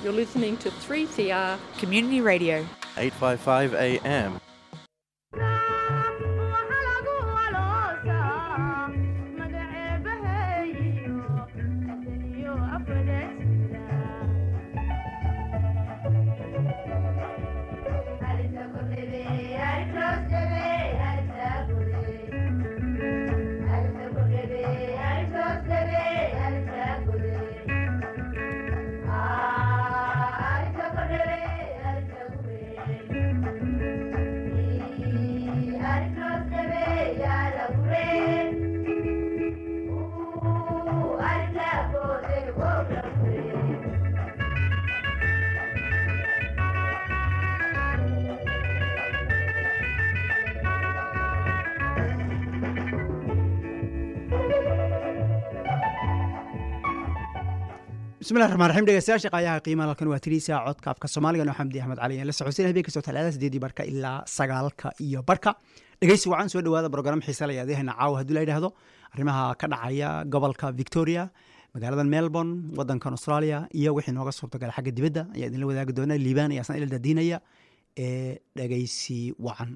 You're listening to 3CR Community Radio. 855 AM. bismillahi raxmaan raxiim dhegeystayaasha qaayaha qiimaha halkan waa tiriisa codka afka soomaaliga noo xamdi axmed cali aan la socodsiin habeen kastoo talaadada sideedii barka ilaa sagaalka iyo barka dhegeysi wacan soo dhawaada program xiisa la yaadahana caawa haddii la yidhaahdo arrimaha ka dhacaya gobolka victoria magaalada melbourne wadankan australia iyo wixii nooga suurtagala xagga dibadda ayaa idinla wadaagi doona liibaan ayaa san ila daadiinaya ee dhegeysi wacan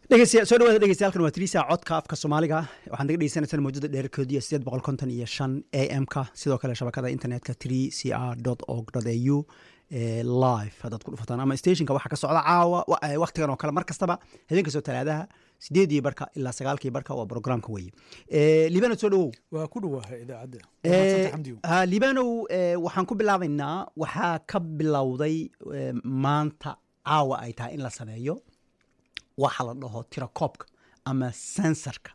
dhegeystayaal soo dhawaada dhegeystayaal waa tiriisa codka afka soomaaliga waxaan naga dhegeysanaysaa mawjada dheerarkoodiya sideed boqol konton iyo shan a m ka sidoo kale shabakada internetka three c r dot org dot a u live haddaad ku dhufataan ama stationka waxaa ka socda caawa waktigan oo kale mar kastaba habeenka soo talaadaha sideedii barka ilaa sagaalkii barka waa programka weye libano soo dhawow waa ku dhawahay idaacadda ha libanow waxaan ku bilaabaynaa waxaa ka bilowday maanta caawa ay tahay in la sameeyo waxa la dhaho tirakoobka ama sensorka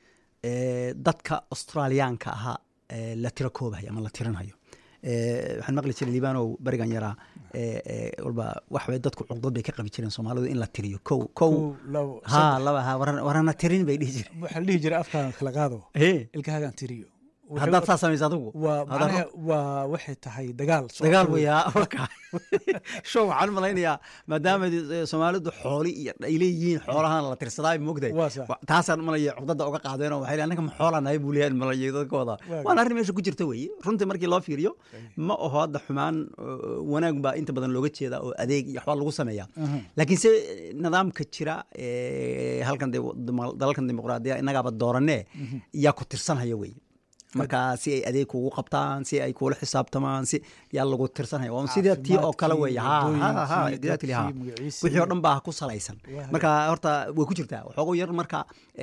dadka australiyaanka ahaa la tirakoobayo ama la tirinhayo waxaan maqli jiray libanow berigan yaraa walba waxbay dadku cuqdad bay ka qabi jireen soomaalidu in la tiriyo kow kow ha laba ha warana tirin bay dhihi jireen waxaa la dhihi jiray afkaan kala qaado ilkahaagaan tiriyo haddaad saa samaysa adigu waa waxay tahay dagaal dagaal waya show waxaan malaynayaa maadaama soomaalidu xooli iyo ay leeyihiin xoolahan la tirsadaa moogday taasaan malaya cuqdada oga qaadeen oo waxay annaga ma xoola nahay buu leeyahay malaya dadkooda waana arrin meesha ku jirta weeye runtii markii loo fiiriyo ma aho hadda xumaan wanaag baa inta badan looga jeedaa oo adeeg iyo waxbaa lagu sameeyaa laakiin se nidaamka jira halkan dalalkan dimuqraadiya innagaaba dooranee yaa ku tirsanhaya weye marka si ay adeeg kugu qabtaan si ay kuula xisaabtamaan si yaa lagu tirsanaya waa sida tii oo kale weeye exactly ha wixii oo dhan baa ku salaysan marka horta way ku jirtaa waxoogo yar marka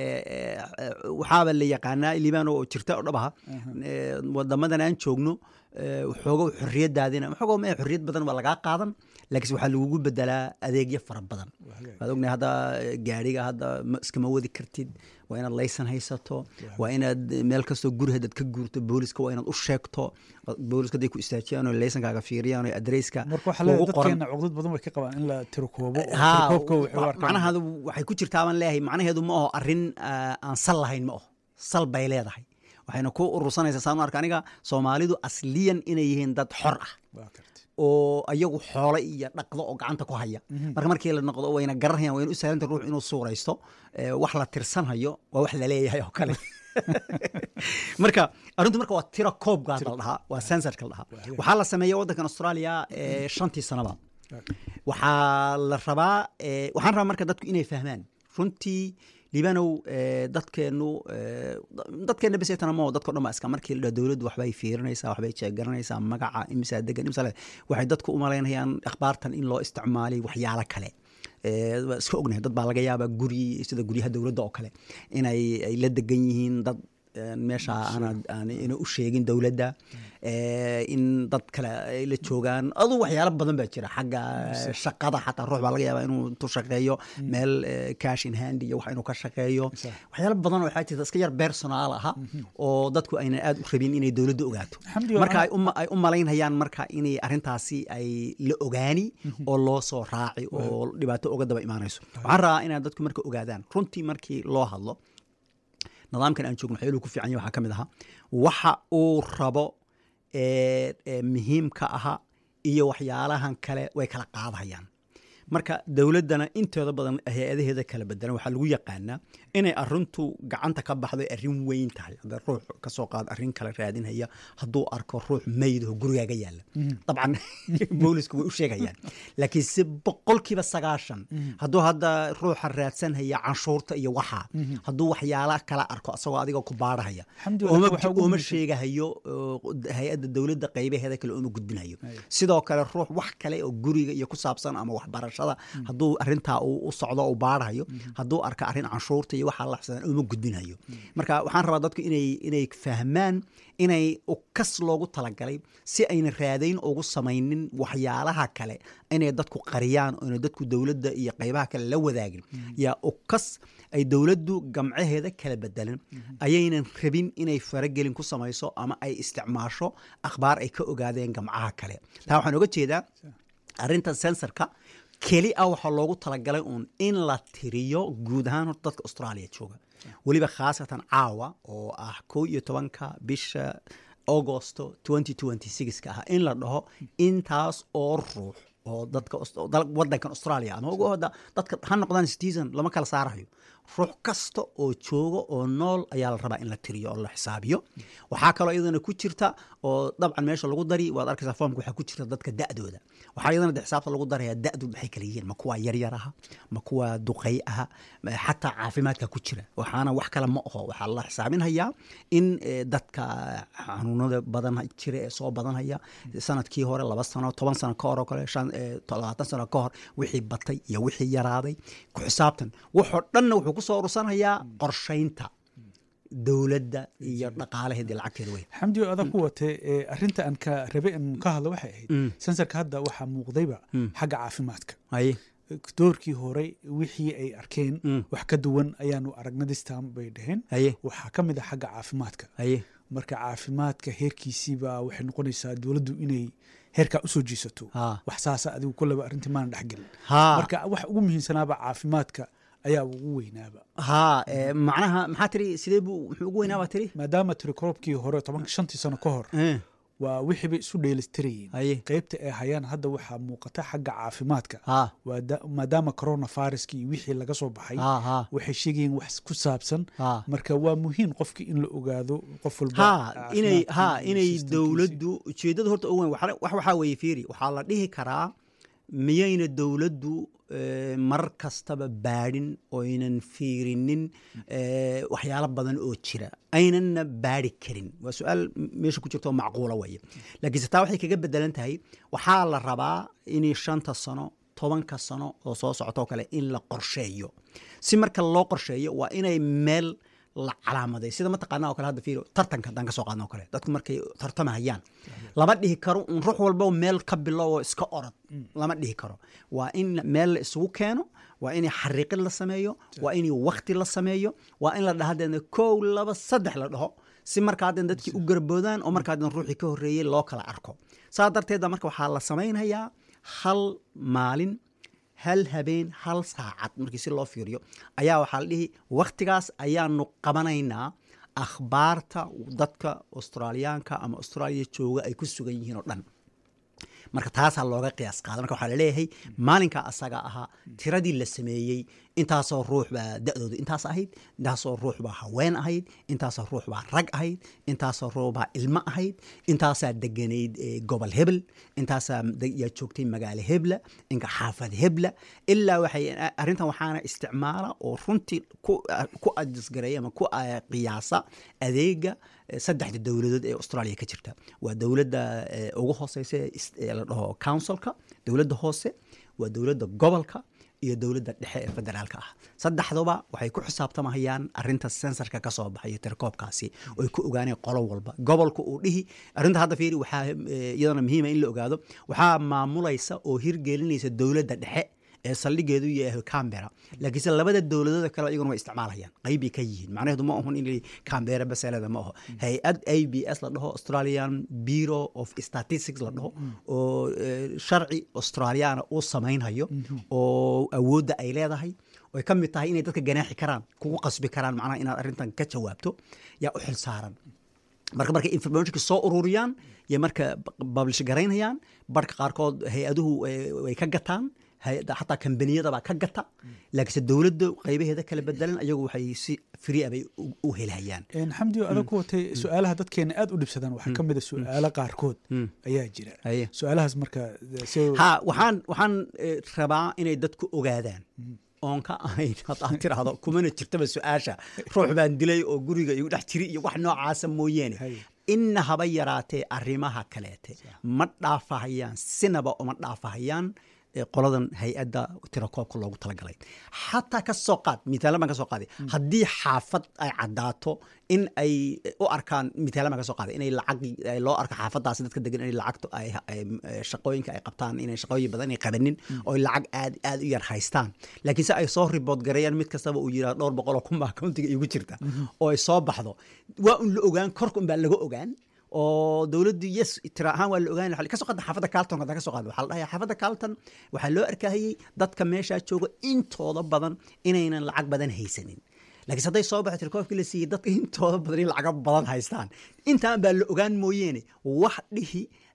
waxaaba la yaqaanaa libano oo jirta oo dhabaha wadamadan aan joogno waxoogo xorriyadaadina waxoogo mee xorriyad badan waa lagaa qaadan laakiinse waxaa lagugu bedelaa adeegyo fara badan waad ognahay hadda gaariga hadda iskama wadi kartid waa inaad laysan haysato waa inaad meel kastoo guri haddaad ka guurto booliska waa inaad u sheegto booliska haday ku istaajiyaan oo laysankaaga fiiriyaan oo adresska dadkeena cuqdad badan way ka qabaan in la tirokoobo macnaheedu waxay ku jirtaa baan leeyahay macnaheedu ma aho arrin aan sal lahayn ma aho sal bay leedahay waxayna ku urursanaysaa saan u arka aniga soomaalidu asliyan inay yihiin dad xor ah oo ayagu xoole iyo dhaqdo oo gacanta ku haya marka markii la noqdo wayna garanayaan wayna u sahlanta ruux inuu suuraysto wax la tirsanhayo waa wax la leeyahay oo kale marka arrintu marka waa tira koobkaa la dhahaa waa sensorka la dhahaa waxaa la sameeya waddankan australia shantii sanaba waxaa la rabaa waxaan rabaa marka dadku inay fahmaan runtii libanow dadkeenu dadkeena besetana mo dadko dhan ba iska markii la dowladdu waxbay fiirinaysaa waxbay jeegaranaysaa magaca imisaa degan imisa waxay dadku u malaynayaan akhbaartan in loo isticmaalay waxyaalo kale waa iska ognahay dad baa laga yaabaa guri sida guryaha dowladda oo kale inay ay la degan yihiin dad meesha aan ina u sheegin dowladda in dad kale ay la joogaan aduu waxyaalo badan baa jira xagga shaqada xataa ruux baa laga yaabaa inuu intuu shaqeeyo meel cash in hand iyo wax inuu ka shaqeeyo waxyaalo badan oo waxaa jirta iska yar personaal aha oo dadku aynan aad u rabin inay dowladda ogaato marka ay u malaynayaan marka inay arrintaasi ay la ogaani oo loo soo raaci oo dhibaato oga daba imaanayso waxaan rabaa inaad dadku marka ogaadaan runtii markii loo hadlo nidaamkan aan joogno waxyaaluu ku fiican yahy waxaa ka mid ahaa waxa uu rabo muhiimka aha iyo waxyaalahan kale way kala qaadahayaan marka dowladdana intooda badan hay-adaheeda kala bedelan waxaa lagu yaqaanaa inay arintu gacanta ka baxday arrin weyn tahay hadda ruux kasoo qaad arrin kale raadinhaya hadduu arko ruux maydaho gurigaaga yaalla dabcan boolisku way u sheegayaan laakiin si boqolkiiba sagaashan hadduu hadda ruuxa raadsanhaya canshuurta iyo waxa hadduu waxyaala kala arko asagoo adiga ku baarahaya uma sheegahayo hay-adda dowladda qaybaheeda kale uma gudbinayo sidoo kale ruux wax kale oo guriga iyo ku saabsan ama waxbarasho hadduu arintaa u socdo u baarahayo hadduu arka arrin canshuurta iyo waxaa la xsadan uma gudbinayo marka waxaan rabaa dadku inay inay fahmaan inay kas loogu talagalay si ayna raadayn ugu samaynin waxyaalaha kale inay dadku qariyaan oona dadku dowladda iyo qaybaha kale la wadaagin yaa ukas ay dowladdu gamcaheeda kala bedelan ayaynan rabin inay faragelin ku samayso ama ay isticmaasho akhbaar ay ka ogaadeen gamcaha kale taa waxaan oga jeedaa arrinta sensorka keli ah waxaa loogu talagalay uun in la tiriyo guud ahaan horta dadka australia jooga weliba khaasatan caawa oo ah kow iyo tobanka bisha augosto ka ah in la dhaho intaas oo ruux oo dadka wadankan australia ama uga hoda dadka ha noqdaan citizen lama kala saarayo ruux kasta oo jooga oo nool ayaa la rabaa in la tiriyo oo la xisaabiyo waxaa kaloo iyadana ku jirta oo dabcan meesha lagu dari waad arkaysaa foomka waxaa ku jirta dadka da'dooda waxaa iyadana de xisaabta lagu darayaa da'du maxay kala yihiin ma kuwa yaryar aha ma kuwa duqay aha xataa caafimaadka ku jira waxaana wax kale ma aho waxaa la xisaabinhayaa in dadka xanuunada badan jira ee soo badanhaya sanadkii hore laba sano toban sano ka hor oo kale shan labaatan sano ka hor wixii batay iyo wixii yaraaday ku xisaabtan waxoo dhanna wuxuu kusoo urursanayaa qorshaynta dowladda iyo dhaqaalaheedii lacagteeda wey xamdi oo adag ku watay arrinta aan ka rabe in ka hadlo waxay ahayd sensarka hadda waxaa muuqdayba xagga caafimaadka haye doorkii hore wixii ay arkeen wax ka duwan ayaanu aragna distam bay dhaheen haye waxaa ka mid ah xagga caafimaadka haye marka caafimaadka heerkiisiiba waxay noqonaysaa dowladdu inay heerkaa usoo jiisato Ha. wax saasa adigu kolleba arrintii maana dhexgelin ha marka wax ugu muhiimsanaaba caafimaadka ayaa ugu weynaaba ha eh, macnaha maxaa tiri sidee buu muxuu ugu weynaabaa tiri maadaama tirikoobkii hore tobanka shantii sano ka hor Eh, waa wixii bay isu dheelistirayeen haye qaybta ay hayaan hadda waxaa muuqata xagga caafimaadka ha waa da- maadaama coronaviruskii wixii laga soo baxay ha ha waxay sheegayeen wax ku saabsan ha marka waa muhiim qofki in la ogaado qof walba ha inay caafimaadkii ha iyo inay systemkiisii. dowladdu ujeeddada horta ugu weyn waxa- wax waxaa weeye fiiri waxaa la dhihi karaa miyayna dowladdu eh, marar kastaba baadhin oynan fiirinin eh, waxyaalo badan oo jira aynanna baadhi karin waa su-aal m- meesha ku jirta oo macquula weeye laakiinse taa waxay kaga bedelan tahay waxaa la rabaa inay shanta sano tobanka sano oo soo socota oo kale in la qorsheeyo si marka loo qorsheeyo waa inay meel la calaamaday sida mataqaana oo kale hadda fiiro tartanka haddaan ka soo qaadna oo kale dadku markay tartamahayaan lama dhihi karo un ruux walba meel ka bilow oo iska orod lama dhihi karo waa in meel la isugu keeno waa in xariiqin la sameeyo waa in wakti la sameeyo waa in la dhaha hadeena kow laba saddex la dhaho si markaa haddeen dadkii u garboodaan oo markaa haddeen ruuxii ka horreeyey loo kala arko saa darteeda marka waxaa la samaynayaa hal maalin hal habeen hal saacad markii si loo fiiriyo ayaa waxaa la dhihi wakhtigaas ayaanu qabanaynaa akhbaarta dadka australiyaanka ama austraaliya jooga ay ku sugan yihiin oo dhan marka taasaa looga qiyaas qaada marka waxaa laleeyahay maalinkaa asaga ahaa tiradii la sameeyey intaasoo ruux baa da-dooda intaas ahayd intaasoo ruux baa haween ahayd intaasoo ruux baa rag ahayd intaasoo ruux baa ilmo ahayd intaasaa deganayd eh, gobol hebel intaasaa de- yaa joogtay magaalo hebla inka xaafad hebla ilaa waxay arrintan waxaana isticmaala oo runtii ku ku adjasgareeya ama ku ah, qiyaasa adeega eh, saddexda dowladood ee australia ka jirta waa dowladda eh, ugu hooseysa ee is- ee la dhaho councilka dowladda hoose waa dowladda gobolka iyo dowladda dhexe ee federaalka ah saddexduba waxay ku xisaabtamahayaan arinta sensorka ka soo baxayo tirakoobkaasi oo ay ku ogaaneen qolo walba gobolka uu dhihi arrinta hadda fiiri waxaa eh, iyadana muhiima in la ogaado waxaa maamulaysa oo hirgelinaysa dowladda dhexe ee saldhigeedu yahay cambera laakiinse labada dowladooda kale iyaguna way isticmaalayaan qeybbay ka yihiin macnaheedu ma ahun in cambera baseleda ma aho hay-ad a b s la dhaho australian bureau of statistics la dhaho oo eh, sharci australiana uu samaynhayo oo awoodda ay leedahay oy ka mid tahay inay dadka ganaaxi karaan kugu qasbi karaan macnaha inaad arrintan ka jawaabto yaa u xil saaran marka markay informationka soo ururiyaan iyo marka publish garaynayaan barhka qaarkood hay-aduhu eh, way ka gataan hay-adda xataa kambaniyadabaa ka gata laakiinse dowladda qaybaheeda kala bedelan ayagu waxay si free ah bay u- u helhayaan Een, xamdi oo adag ku watay su-aalaha dadkeena aad u dhibsadaan waxaa ka mid a su-aalo qaarkood ayaa jira Haye. su-aalahaas marka si ha waxaan waxaan eh, rabaa inay dadku ogaadaan oon ka ahayn haddaad tiraahdo kumana jirtaba su-aasha ruux baan dilay oo guriga igu dhex jiri iyo wax noocaasa mooyeene Haye. inna haba yaraatee arrimaha kaleete ma dhaafahayaan sinaba uma dhaafahayaan eh, qoladan hay-adda tirakoobka loogu talagalay xataa ka soo qaad mitaalan baan ka soo qaaday haddii xaafad ay caddaato in ay u arkaan mitaalan baan ka soo qaaday inay lacag ay loo arko xaafadaasi dadka degan inay lacagto ay ay- eh, shaqooyinka ay qabtaan inay shaqooyin badan ay qabanin oo ay lacag aad aad u yar haystaan laakiinse ay soo ribood gareeyaan mid kastaba uu yidhahdo dhowr boqol oo kun baa accountiga igu jirta oo ay soo baxdo waa un la ogaan korka un baa laga ogaan oo dowladdu yes tira ahaan waa la ogaan lahaa. ka soo qaada xaafadda carlton haddaan ka soo qaada waxaa la dhahayaa xaafadda carlton waxaa loo arkahayey dadka meeshaa jooga intooda badan inaynan lacag badan haysanin laakiinse hadday soo baxo tirkoobkii la siiyey dadka intooda badan in lacaga badan haystaan intaan baa la ogaan mooyeene wax dhihi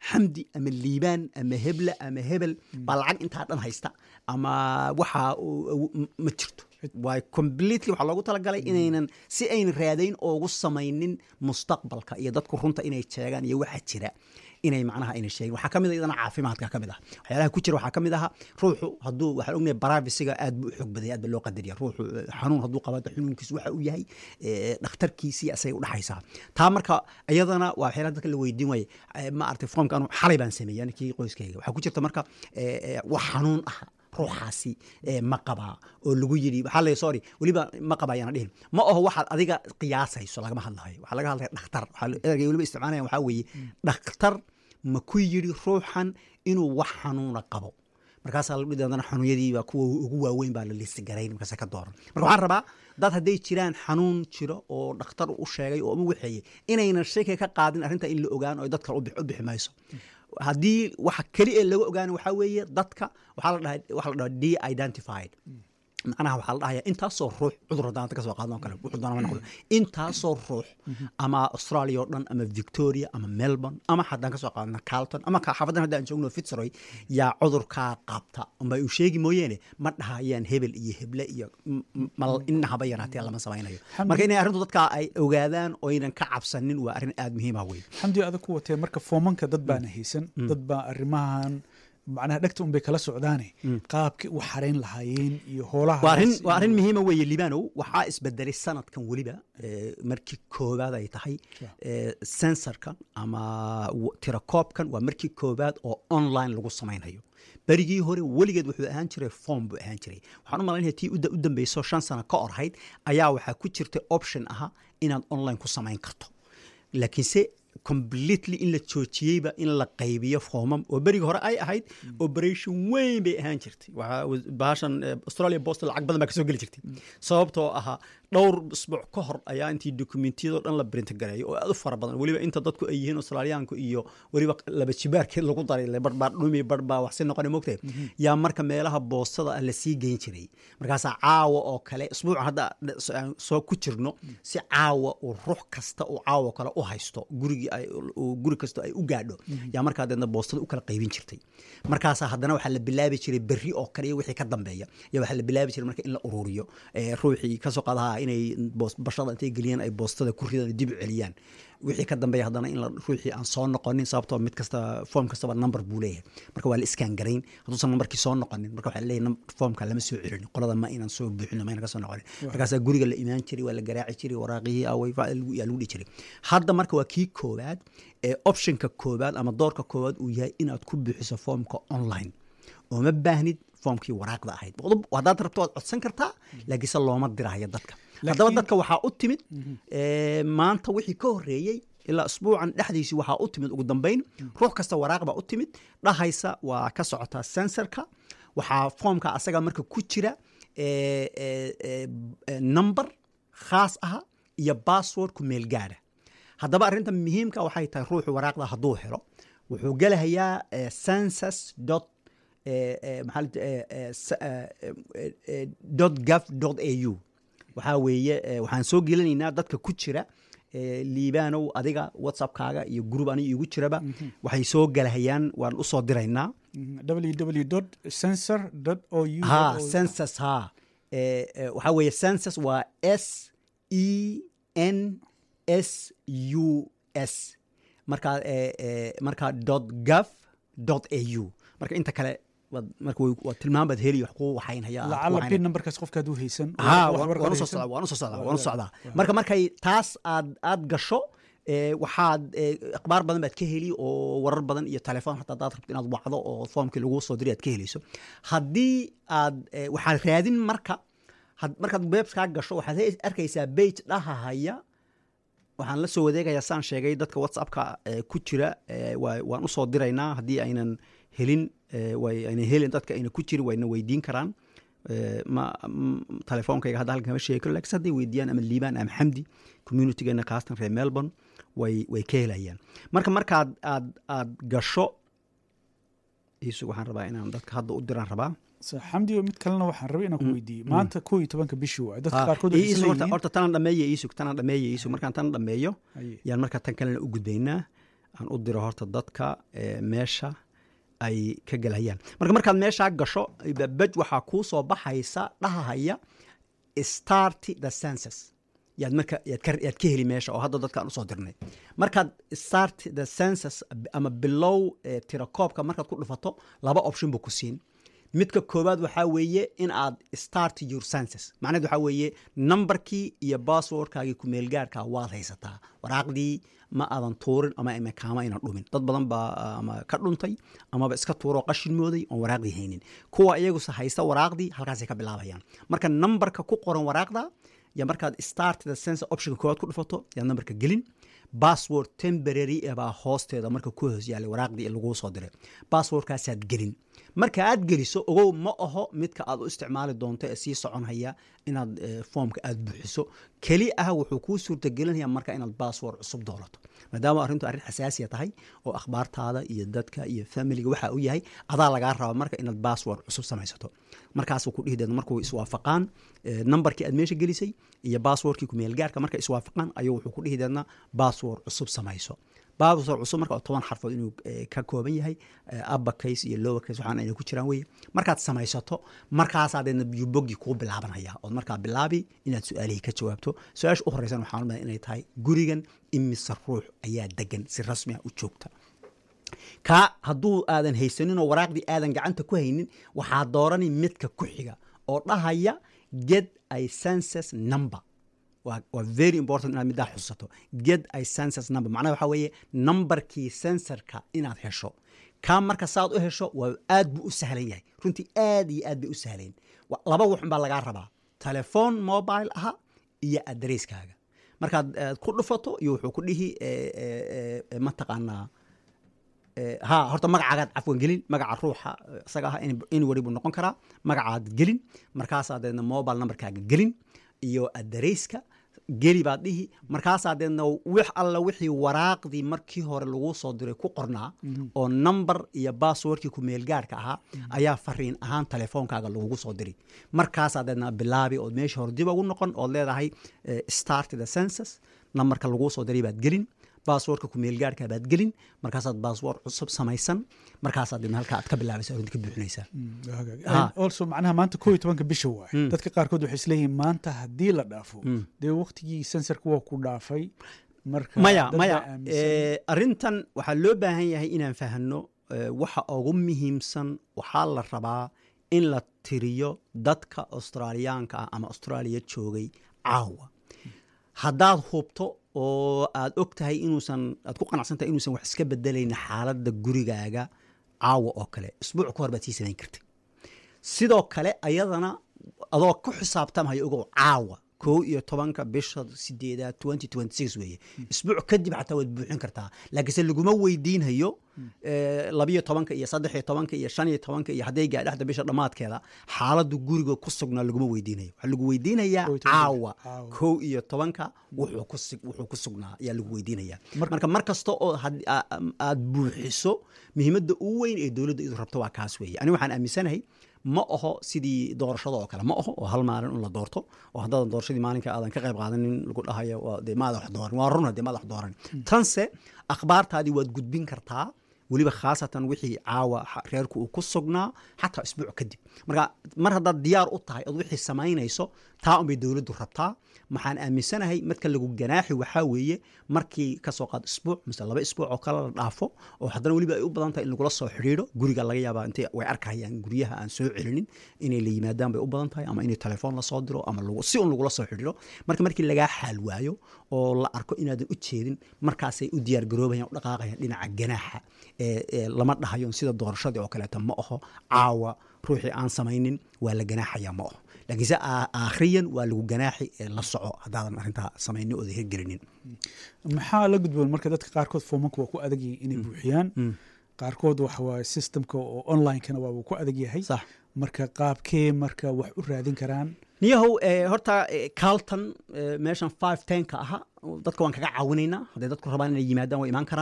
xamdi ama liibaan ama hebla ama hebel baa lacag intaa dhan haysta ama waxa uu- m- ma jirto waay completely waxaa loogu talagalay inaynan si aynan raadayn oogu samaynin mustaqbalka iyo dadku runta inay sheegaan iyo waxa jira inay macnaha ayna sheegin waxaa kamid a iyadana caafimaadka kamid ah waxyaalaha ku jira waxaa kamid aha ruuxu hadduu waxaan ognahay barafisiga aad buu u xoog badaya aad ba loo qadariya ruuxu eh, xanuun hadduu qaba xanuunkiisu waxa uu yahay eh, dhakhtarkiisii asay udhaxaysaa taa marka iyadana waa waxyaalaha dadka la weydiin waaye Eh, ma aragtay foomka anu xalay baan sameeyey ninkii qoyskayga waxaa ku jirta marka eh, eh, wax xanuun ah ruuxaasi eh, ma qabaa oo lagu yidhi waxaa la sorry weliba ma qabaa ayaana dhihin ma aho waxaad adiga qiyaasayso lagama hadlayo waxaa laga hadlaya dhakhtar waxaa la- ereyga weliba isticmaalaya waxaa weeye dhakhtar ma ku yidhi ruuxan inuu wax xanuuna qabo markaasaa la dhihi haddana xanuunyadiiba kuwa ugu waaweyn baa la listi garayn markaasa ka dooran marka waxaan rabaa dad hadday jiraan xanuun jiro oo dhakhtar u sheegay oo u waxeeyey inaynan shaki ka qaadin arrinta in la ogaan oo dadka u bix- u bixi mayso haddii waxa keli ee laga ogaana waxaa weeye dadka waxaa la dhaha waxaa la dhaha de identified macnaha waxaa la dhahaya intaasoo ruux cudur haddaan ka soo qaadno kale wuxuu doonaa ma noqdo intaasoo ruux ama australia oo dhan ama victoria ama melbourne ama haddaan ka soo qaadno carlton ama ka- xaafadan haddaan joogno fitzroy yaa cudurkaa qabta unba uu sheegi mooyeene ma dhahayaan hebel iyo heble iyo m- m- mal inahaba yaraatee lama samaynayo marka inay arrintu dadka ay ogaadaan oynan ka cabsanin waa arrin aada muhiima wey xamdi adag ku watee marka foomanka dad baana haysan dad baa arrimahan macnaha dhegta un bay kala socdaane qaabkii u xarayn lahaayeen iyo hoolaha waa arrin waa arrin muhiima weeye libanow waxaa isbedelay sanadkan weliba eh, markii koowaad ay tahay eh, sensorkan ama w- tirakoobkan waa markii koowaad oo online lagu samaynayo berigii hore weligeed wuxuu ahaan jiray form buu ahaan jiray waxaan u malaynaya tii u da- u dambeyso shan sano ka orhayd ayaa waxaa ku jirtay option aha inaad online ku samayn karto laakiinse completely in la joojiyeyba in la qaybiyo foomam oo berigi hore ay ahayd operation weyn bay ahaan jirtay waxaa was- bahashan eh, australia post lacag badan baa kasoo geli jirtay sababtoo ahaa dhowr isbuuc ka hor ayaa intii dokumentiyadoo dhan la print gareeyo oo aad u fara badan weliba inta dadku ay yihiin australiyaanku iyo weliba laba jibaarkeed lagu daray le bar baa dhumi bar baa wax si noqona mogtahay yaa marka meelaha boostada ah lasii geyn jiray markaasaa caawa oo kale isbuuca hadda s- aan soo ku jirno si caawa uu ruux kasta uu caawa kale u haysto gurigii ay uu guri kasta ay u gaadho yaa markaa deedna boostada u kala qaybin jirtay markaasaa haddana waxaa la bilaabi jiray berri oo kale iyo wixii ka dambeeya ya waxaa la bilaabi jiray marka in la ururiyo Eh, ruuxii kasoo qaadaha inay boos- bashada intay geliyaan ay boostada ku ridaan dib u celiyaan wixii ka dambeeya haddana in la ruuxii aan soo noqonin sababtoo mid kasta foom kastaba number buu leeyahay marka waa la iskaan garayn hadduusan numberkii soo noqonin marka waxaa leeyahay foomka lama soo celin qolada ma inaan soo buuxin ma inaan ka soo noqonin markaasaa guriga la imaan jiray waa la garaaci jiray waraaqihii away fa- lagu- yaa lagu dhihi jiray hadda marka waa kii koowaad ee optionka koowaad ama doorka koowaad uu yahay inaad ku buuxiso foomka online oo ma baahnid foomkii waraaqda ahayd Qodob- haddaad rabto waad codsan kartaa laakiinse looma diraayo dadka haddaba Laakiin- dadka waxaa u timid eh, maanta wixii ka horreeyey ilaa isbuucan dhexdiisii waxaa u timid ugu dambeyn ruux kasta waraaq baa u timid dhahaysa waa ka socotaa sensorka waxaa foomka asaga marka ku jira eh, eh, eh, eh, number khaas aha iyo password ku meel gaadha haddaba arrinta muhiimka waxay tahay ruuxu waraaqda hadduu helo wuxuu gelahayaa eh, census dot eh, eh, maxaa la- eh, eh, s- eh, eh, eh, dot gov dot au waxaa weeye eh, waxaan soo gelinaynaa dadka ku jira eh, liibaanow adiga whatsappkaaga iyo group aniga igu jiraba waxay soo gelahayaan waan usoo diraynaa www sensor o u ha census ha Eh, eh, waxaa weeye census waa s e n s u s markaa eh, eh, markaa dot gov dot a u marka inta kale waad- marka way- waa tilmaam baad heli wax kuu waxaynhaya lacala pin numberkaas qofka hadduu haysan ha wax waan warqad waan usoo haysan. socdaa waan usoo socdaa Waa- waan usoo socdaa marka markay taas aad aad gasho eh, waxaad eh, akhbaar badan baad ka heli oo warar badan iyo telefoon hataa hadaad rabto inaad wacdo oo foomkii lagu soo diray aad ka helayso haddii aad eh, waxaad raadin marka had- markaad webskaa gasho waxaad he- arkaysaa bage dhahahaya waxaan la soo wadeegayaa saan sheegay dadka whatsappka eh, ku jira eh, waa- waan usoo diraynaa haddii aynan helin eh, way aynan helin dadka ayna ku jirin wayna weydiin karaan Eh, ma m- telefoonkayga hadda halkan kama sheegi karo lakiin hadday weydiiyaan ama liibaan ama xamdi communitygeena kaastan reer melbourne way way ka helayaan marka markaad aad aad gasho iisug waxaan rabaa inaan dadka hadda u diraan rabaa So, xamdi mid kalena waxaan rabay inaan ku weydiiyo maanta koo iyo tobanka bishii waay dadka Ha, qaarkood ii- waxay iisug horta isleeyihiin horta tanaan dhameeye iisug tanaan dhameeye iisug markaan tan dhameeyo Haye. yaan markaa tan kalena u gudbaynaa aan u diro horta dadka eh, meesha ay ka gelhayaan marka markaad meeshaa gasho baj waxaa kuu soo baxaysa dhahahaya start the census yaad marka yaad ka, yaad ka heli meesha oo hadda dadkaan usoo dirnay markaad start the census ama bilow eh, tirakoobka markaad ku dhufato laba option buu ku siin midka koowaad waxaa weeye in aad start your census macnaheed waxaa weeye numberkii iyo passwordkaagii kumeelgaarka waad haysataa waraaqdii ma aadan tuurin ama imakaama aynan dhumin dad badan baa ah, ama ka dhuntay amaba iska tuuroo qashin mooday oon waraaqdii haynin kuwa iyaguse haysta waraaqdii halkaasay ka bilaabayaan marka numberka ku qoran waraaqda ya markaad start the census optionka koowaad ku dhufato yaad numberka gelin password temporary eh baa hoosteeda marka ku hoos yaalay waraaqdii laguu soo diray passwordkaasaad gelin marka aad geliso ogow ma aho midka aad u isticmaali doonto ee sii soconhaya inaad eh, foomka aad buuxiso keli ah wuxuu kuu suurtagelinaya marka inaad password cusub doolato maadaama arrintu arrin xasaasiya tahay oo akhbaartaada iyo dadka iyo familiga waxa uu yahay adaa lagaa raba marka inaad password cusub samaysato markaasuu ku dhihi deedna markuu iswaafaqaan eh, numberkii aad meesha gelisay iyo passwordkii kumeelgaarka markay iswaafaqaan ayuu wuxuu ku dhihi deedna password cusub samayso password cusub marka oo toban xarfood inuu eh, ka kooban yahay eh, upper case iyo lower case waxaan ayna ku jiraan weye markaad samaysato markaasaa deedna biyuboggii kuu bilaabanaya ood markaa bilaabi inaad su-aalihii ka jawaabto su-aasha u horeysan waxaan umaleya inay tahay gurigan imise ruux ayaa degan si rasmi ah u joogta kaa hadduu aadan haysaninoo waraaqdii aadan gacanta ku haynin waxaa doorani midka ku xiga oo dhahaya get a census number waa waa very important inaad middaa xusato get a census number macnaha waxaa weeye numberkii sensorka inaad hesho kaa marka saad u hesho waa aad buu u sahlan yahay runtii aad iyo aad bay u sahleen Wa- laba waxun baa lagaa rabaa telephone mobile aha iyo adresskaaga markaad eh, ku dhufato iyo wuxuu ku dhihi eh, eh, eh, mataqaanaa Eh, ha horta magacaagaad cafwan gelin magaca ruuxa eh, isaga ah anywary buu noqon karaa magacaad gelin markaasaa deedna mobile numberkaaga gelin iyo adareyska geli baad dhihi markaasaa deedna wix alla wixii waraaqdii markii hore lagu soo diray ku qornaa oo number iyo passwordkii kumeelgaarka ahaa ayaa fariin ahaan telefoonkaaga lagugu soo diri markaasaa deedna bilaabi ood meesha hore dib ugu noqon ood leedahay eh, start the census numberka laguu soo diray baad gelin baaswoorka kumeelgaarka baad gelin markaasaad baaswoor cusub samaysan markaasaad dibna halkaa aad ka bilaabaysa oo ka buuxinaysaa Ha. also macnaha maanta koo iyo tobanka bisha waay dadka qaarkood waxay isleeyihiin maanta haddii la dhaafo dee waqtigii sensorka waa ku dhaafay marka maya dad maya baa aaminsan- eh, arrintan waxaa loo baahan yahay inaan fahanno eh, waxa ugu muhiimsan waxaa la rabaa in la tiriyo dadka australiyaanka ah ama austraaliya joogay caawa haddaad hubto oo aad og tahay inuusan aad ku qanacsan tahay inuusan wax iska bedelayn xaaladda gurigaaga caawa oo kale isbuuc ka hor baad sii samayn kartay sidoo kale ayadana adoo ku xisaabtamaya ogow caawa kow iyo tobanka bisha sideedaad twenty twenty six weeye isbuuc kadib xataa waad buuxin kartaa laakiinse laguma weydiinhayo eh, labiyo tobanka iyo saddex iyo tobanka iyo shan iyo tobanka iyo hadday gaadhaxda bisha dhammaadkeeda xaaladdu guriga ku sugnaa laguma weydiinayo waxaa lagu weydiinayaa Kow iyo tobanka. caawa Caawa. kow iyo tobanka wuxuu ku sig- wuxuu ku sugnaa ayaa lagu weydiinayaa Marka- marka mar kasta oo had- a- am- aad buuxiso muhiimadda ugu weyn ee dowladda idu rabto waa kaas weeye ani waxaan aaminsanahay ma aho sidii doorashada oo kale ma aho oo hal maalin un la doorto oo haddaadan doorashadii maalinka aadan ka qayb qaadanin lagu dhahayo waa dee maada wax dooran waa runa dee maada wax dooran tanse akhbaartaadii waad gudbin kartaa weliba khaasatan wixii caawa xa- reerku uu ku sugnaa xataa isbuuc kadib marka mar haddaad diyaar u tahay ood wixii samaynayso taa unbay dowladdu rabtaa maxaan aaminsanahay marka lagu ganaaxi waxaa weeye markii kasoo qaad isbuuc mise laba isbuuc oo kale la dhaafo oo haddana weliba ay u badan tahay in lagula soo xidhiidho guriga laga yaabaa intay way arkayaan guryaha aan soo celinin inay la yimaadaan bay u badan tahay ama inay telefoon lasoo diro ama lagu- si un lagula soo xidhiidho marka markii lagaa xaal waayo oo la arko inaadan u jeedin markaasay u diyaar garoobayaan u dhaqaaqayaan dhinaca ganaaxa ee ee lama dhahayo sida doorashadii oo kaleeto ma aho caawa ruuxii aan samaynin waa la ganaaxaya ma aho laakiinse aa- aakhriyan waa lagu ganaaxi ee la soco haddaadan arrintaa samaynin ooda hirgelinin maxaa la gudboon marka dadka qaarkood foomanka waa ku adag yihiin inay buuxiyaan qaarkood waxa waaye systemka oo onlinekana waa uu ku adag yahay sax marka qaabkee marka wax u raadin karaan niyahow eh, horta eh, carlton eh, meeshan five tenka aha dadka waan kaga caawinaynaa hadday dadku rabaan inay yimaadaan way imaan karaan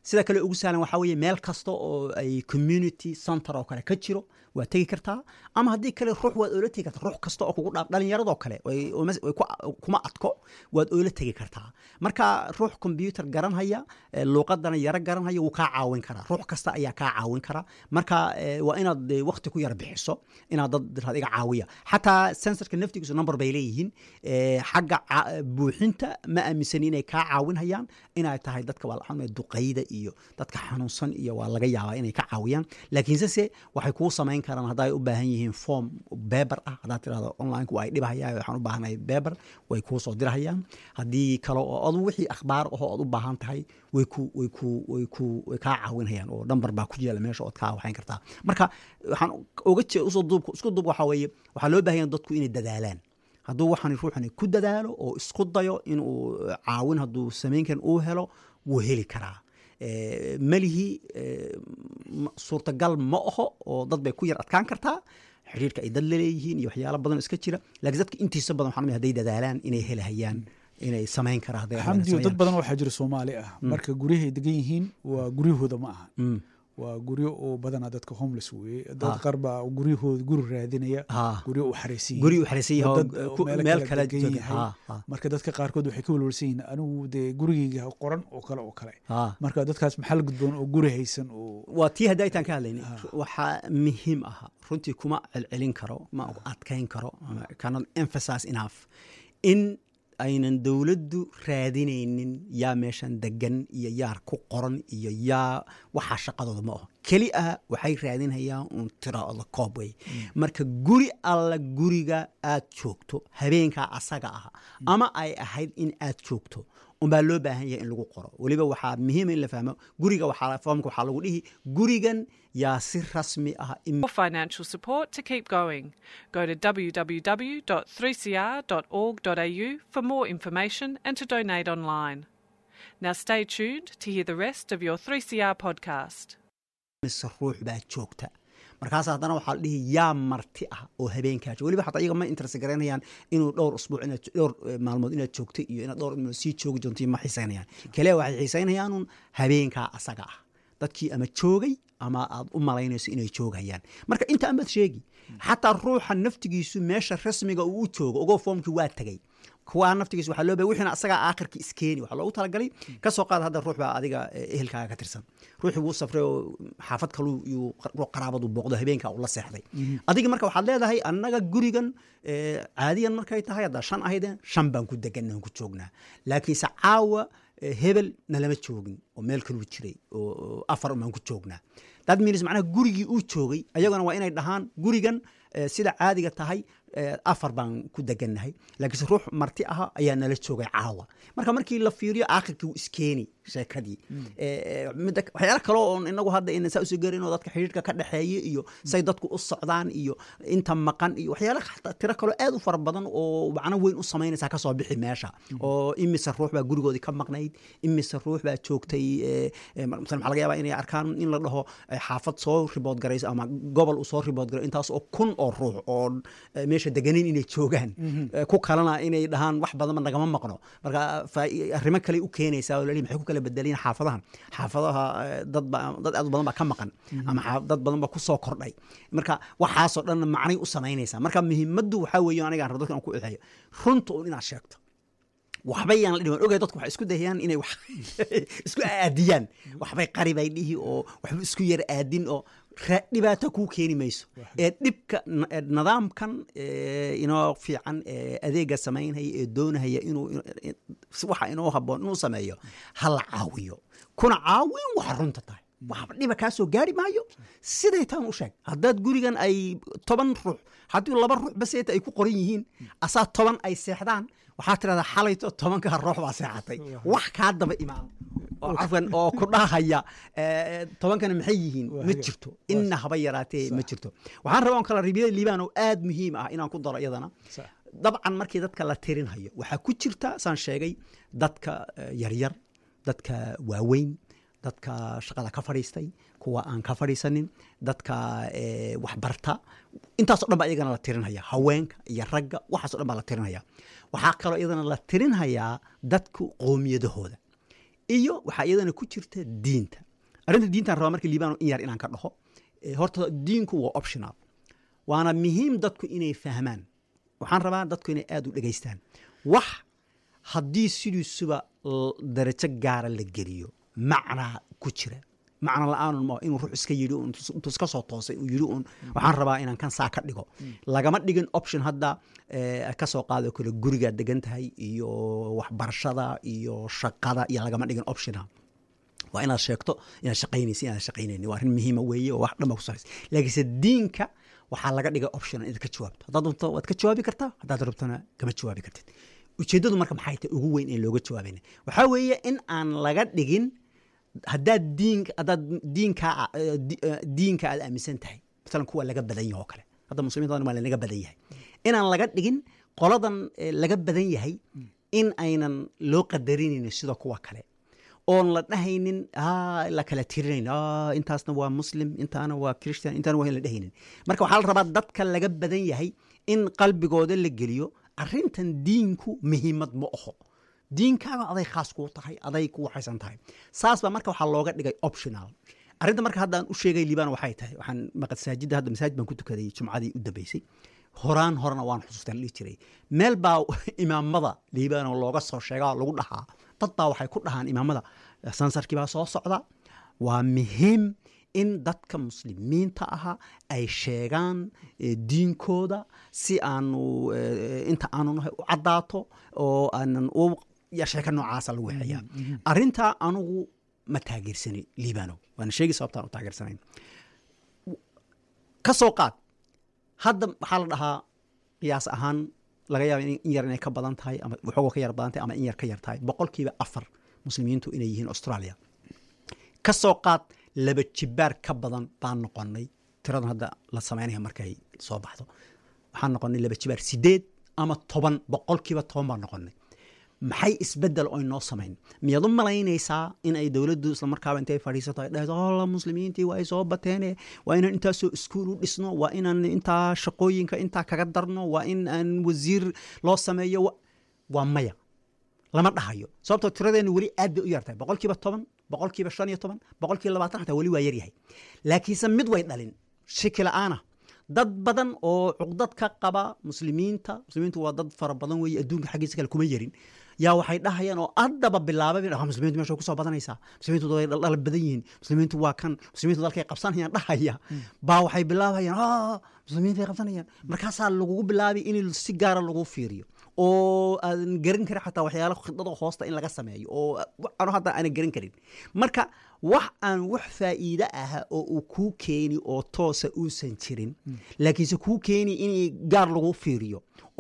sida kale ugu sahlan waxaa weeye meel kasta oo ay community center oo kale ka jiro waad tegi kartaa ama haddii kale ruux waad oola tegi kartaa ruux kasta oo kugu dhaaf dhalinyaradoo kale way- way- way ku- kuma adko waad oola tegi kartaa marka ruux computer garanhaya eh, luuqadana yaro garanhaya wuu kaa caawin karaa ruux kasta ayaa kaa caawin karaa marka eh, waa inaad eh, waqti ku yar bixiso inaad dad tiraahdo iga caawiya xataa sensorka naftigiisu number bay leeyihiin eh, xagga ca- buuxinta ma aaminsani inay kaa caawinhayaan inay tahay dadka waa la duqayda iyo dadka xanuunsan iyo waa laga yaabaa inay ka caawiyaan laakiinse se waxay kuu samayn karaan hadday u baahan yihiin form beber ah haddaad tirahdo online ay dhibahayaan waxaan u baahanahay beber way kuu soo dirahayaan haddii kale oo adu wixii akhbaar ahoo ood u baahan tahay way ku way ku way ku way kaa caawinhayaan oo number baa ku yaala meesha ood kaa waxayn kartaa marka waxaan oga jee usoo duub isku duub waxaa weeye waxaa loo baahan yahay dadku inay dadaalaan hadduu waxaan ruuxani ku dadaalo oo isku dayo inuu caawin hadduu samayn karin uu helo wuu heli karaa Eh, melihi eh, ma- suurtagal ma aho oo dad bay ku yar adkaan kartaa xiriirka ay dad laleeyihiin iyo waxyaalo badan oo iska jira laakiin dadka intiisa badan waxaan hadday dadaalaan inay helahayaan inay samayn karaan hadday rabaan inay xamdiyo dad sameeyaan. badan waxaa jira soomaali ah marka guryahay degan yihiin waa guryahooda ma aha Mm. waa guryo oo badanaa dadka homeless weeye dad Ah. qaar baa guryahooda guri raadinaya Ah. guryo u xaraysan guri u xariisan yahay oo, dad eh, oo ku- meelo meel kala kale degan jooga. yahay. Ah, ah. marka dadka qaarkood waxay ka walwalsan yihiin anigu dee gurigeyga qoran oo kale oo kale Ah. marka dadkaas maxaa la gudboon oo guri haysan oo waa tii hadda aytaan ka hadlayna waxaa muhiim aha runtii kuma celcelin karo ma adkayn karo ama cannot emphasize enough in aynan dowladdu raadinaynin yaa meeshan degan iyo yaa ku qoran iyo yaa waxaa shaqadooda ma aho keli ah waxay raadinayaan un tiraada koob wey marka guri alla guriga aad joogto habeenkaa asaga ah ama ay ahayd in aad joogto unbaa loo baahan yahay in lagu qoro weliba waxaa muhiima in la fahmo guriga waxaa foomka waxaa lagu dhihi gurigan yaa si rasmi ah in For financial support to keep going, go to www.3cr.org.au for more information and to donate online. Now stay tuned to hear the rest of your 3CR podcast. mise ruux baa joogta markaas haddana waxaa la dhihi yaa marti ah oo habeenkaa jooga weliba xataa iyaga ma interest garaynayaan inuu dhowr usbuuc inaad dhowr eh, maalmood inaad joogto iyo inaad dhowr maalmood sii joogi doonto iyo ma xiisaynayaan kaliya waxay xiisaynayaanun habeenkaa asaga ah dadkii ama joogay ama aad u malaynayso inay joogayaan marka inta amaad sheegi xataa ruuxa naftigiisu meesha rasmiga uu u joogo ogoo foomkii waa tegey kuwaa naftigiisa waxaa loo baahay wixiina asagaa aakhirka iskeeni waxaa loogu talagalay ka soo qaad hadda ruux baa adiga eh, ehelkaaga ka tirsan ruuxii wuu safray oo xaafad kalu yuu ruux qaraabadu booqdo habeenkaa uu la seexday adiga marka waxaad leedahay annaga gurigan eh, caadiyan markay tahay haddaa shan ahaydeen shan baan ku deganaan ku joognaa laakiinse caawa eh, hebel nalama joogin oo meel kaluu jiray oo oo afar baan ku joognaa that means macnaha gurigii uu joogay ayaguna waa inay dhahaan gurigan eh, sida caadiga tahay eh, afar baan ku degannahay laakiinse ruux marti aha ayaa nala joogay caawa marka markii la fiiriyo aakhirkii wuu iskeeni sheekadii Eh, midda waxyaalo kale oon inagu hadda ina saa usoo garin oo dadka xidhiirka ka dhexeeya iyo say dadku u socdaan iyo inta maqan iyo waxyaalo xataa tiro kaloo aad u fara badan oo macno weyn u samaynaysaa kasoo bixi meesha oo imise ruux baa gurigoodii ka maqnayd imise ruux baa joogtay eh, eh, mar- masala maxaa laga yaabaa inay arkaan in la dhaho eh, xaafad soo ribood garayso ama gobol uu soo ribood garay intaas oo kun oo ruux oo eh, meesha deganin inay joogaan Eh, ku kalena inay dhahaan wax badanba nagama maqno marka faa- arrimo kale u keenaysaa oo lalihi maxay ku kala bedelayeen xaafadahan xaafadaha eh, dad ba dad aad u badan baa ka maqan ama xaaf- dad badan baa ku soo kordhay marka waxaasoo dhan macnay u samaynaysaa marka muhiimaddu waxaa weeye anigaan rabo dadka aan ku exeeyo runta un inaad sheegto waxbay yaan la dhiman ogay dadku waxay isku dayayaan inay wax isku aadiyaan waxbay qari bay dhihi oo waxba isku yar aadin oo ra- dhibaato kuu keeni mayso ee dhibka na- ee nidaamkan ee, inoo fiican ee adeega samaynhaya ee doonahaya inuu in- si waxa inoo haboon inuu sameeyo ha la caawiyo kuna caawin waxa runta tahay waxba dhiba kaa soo gaari maayo siday taan u sheeg haddaad gurigan ay toban ruux haddii laba ruux baseeta ay ku qoran yihiin asaa toban ay seexdaan waxaa tirahdaa xalayto tobankaa ruux baa seexatay wax kaa daba imaan oo cafwan oo ku dhahaya eh, tobankana maxay yihiin ma jirto inna haba yaraatee ma jirto waxaan rabaa on kala ribiyada liibaan oo aad muhiim ah inaan ku daro iyadana Sax. dabcan markii dadka la tirinhayo waxaa ku jirta saan sheegay dadka eh, yaryar dadka waaweyn dadka shaqada ka fadhiistay kuwa aan ka fadhiisanin dadka eh, waxbarta intaasoo dhan baa iyagana la tirinhaya haweenka iyo ragga waxaasoo dhan baa la tirinhaya waxaa kaloo iyadana la tirinhayaa dadku qoomiyadahooda iyo waxaa iyadana ku jirta diinta arrinta diintaan rabaa marka liibano in yar inaan ka dhaho Eh, horta diinku waa optional waana muhiim dadku inay fahmaan waxaan rabaa dadku inay aada u dhegaystaan wax haddii sidiisuba l- darajo gaara la geliyo macnaa ku jira macno la-aanun ma inuu ruux iska yidhi un intuu intuu iska soo toosay uu yidhi un waxaan rabaa inaan kan saa ka dhigo lagama dhigin option hadda eh, ka soo qaado kale gurigaad degan tahay iyo waxbarashada iyo shaqada iyo lagama dhigin optiona waa inaad sheegto inaad shaqaynaysa inaad shaqaynayni waa arrin muhiima weeye oo wax dhan baa ku saraysa laakiinse diinka waxaa laga dhigay option inaad ka jawaabto haddaad rabto waad ka jawaabi kartaa haddaad rabtona kama jawaabi kartid ujeeddadu marka maxay tahay ugu weyn ee looga jawaabayna waxaa weeye in aan laga dhigin haddaad diin haddaad diinka eh, di- eh, diinka aad aaminsan tahay masalan kuwa laga badan yahay oo kale hadda muslimiinta waa lanaga badan yahay inaan laga dhigin qoladan eh, laga badan yahay in aynan loo qadarinaynin sida kuwa kale oon la dhahaynin "Ah, la kala tirinayn "Ah, intaasna waa muslim intaana waa christian intaana waa in la dhahaynin marka waxaa la rabaa dadka laga badan yahay in qalbigooda la geliyo arrintan diinku muhiimad ma aho diinkaaga aday khaas kuu tahay aday ku waxaysan tahay saas baa marka waxaa looga dhigay optional arrinta marka haddaan u sheegay liibaan waxay tahay waxaan masaajidda hadda masaajid baan ku tukaday jumcadii u dambeysay horaan horena waan xusuustaan dhihi jiray meel baa imaamada liibaan oo looga soo sheegaa oo lagu dhahaa dad baa waxay ku dhahaan imaamada sansarkii baa soo socda waa muhiim in dadka muslimiinta ahaa ay sheegaan eh, diinkooda si aanu eh, inta aanu nahay u caddaato oo aanan u ya sheeka noocaasa lagu waxeeyaa arrintaa anugu ma taageersani liibano waana sheegi sababtaan u taageersanayn ka soo qaad hadda waxaa la dhahaa qiyaas ahaan laga yaaba in in yar inay ka badan tahay ama waxooga ka yar badan tahay ama in yar ka yar tahay boqolkiiba afar muslimiintu inay yihiin australia ka soo qaad laba jibaar ka badan baan noqonay tiradan hadda la samaynaya markay soo baxdo waxaan noqonay laba jibaar sideed ama toban boqolkiiba toban baan noqonay maxay isbedel oo inoo samayn miyaad u malaynaysaa in ay dowladdu islamarkaaba intay fadhiisato ay dhahdo alla muslimiintii waa ay soo bateene waa inaan intaasoo iskuul u dhisno waa inaan intaa shaqooyinka intaa kaga darno waa in aan wasiir loo sameeyo wa- waa maya lama dhahayo sababtoo tiradeenu weli aad bay u yartahay boqolkiiba toban boqolkiiba shan iyo toban boqolkiiba labaatan xataa weli waa yaryahay laakiinse mid way dhalin shiki la'aana dad badan oo cuqdad ka qaba muslimiinta muslimiintu waa dad fara badan weeye adduunka xaggiisa kale kuma yarin yaa waxay dhahayaan oo haddaba bilaabay "Ah, muslimiintu meesha way kusoo badanaysaa muslimiintu way dhaldhala badan yihiin muslimiintu waa kan muslimiintu dalkay qabsanayaan dhahaya baa waxay bilaabayaan "Ah, muslimiintu way qabsanayaan markaasaa lagugu bilaabay in si gaara lagu fiiriyo oo aadan garan karin xataa waxyaala khidada hoosta in laga sameeyo oo ano hadda aanan garan karin marka wax aan wax faa'iide aha oo uu kuu keeni oo toosa uusan jirin laakiinse kuu keeni in gaar lagu fiiriyo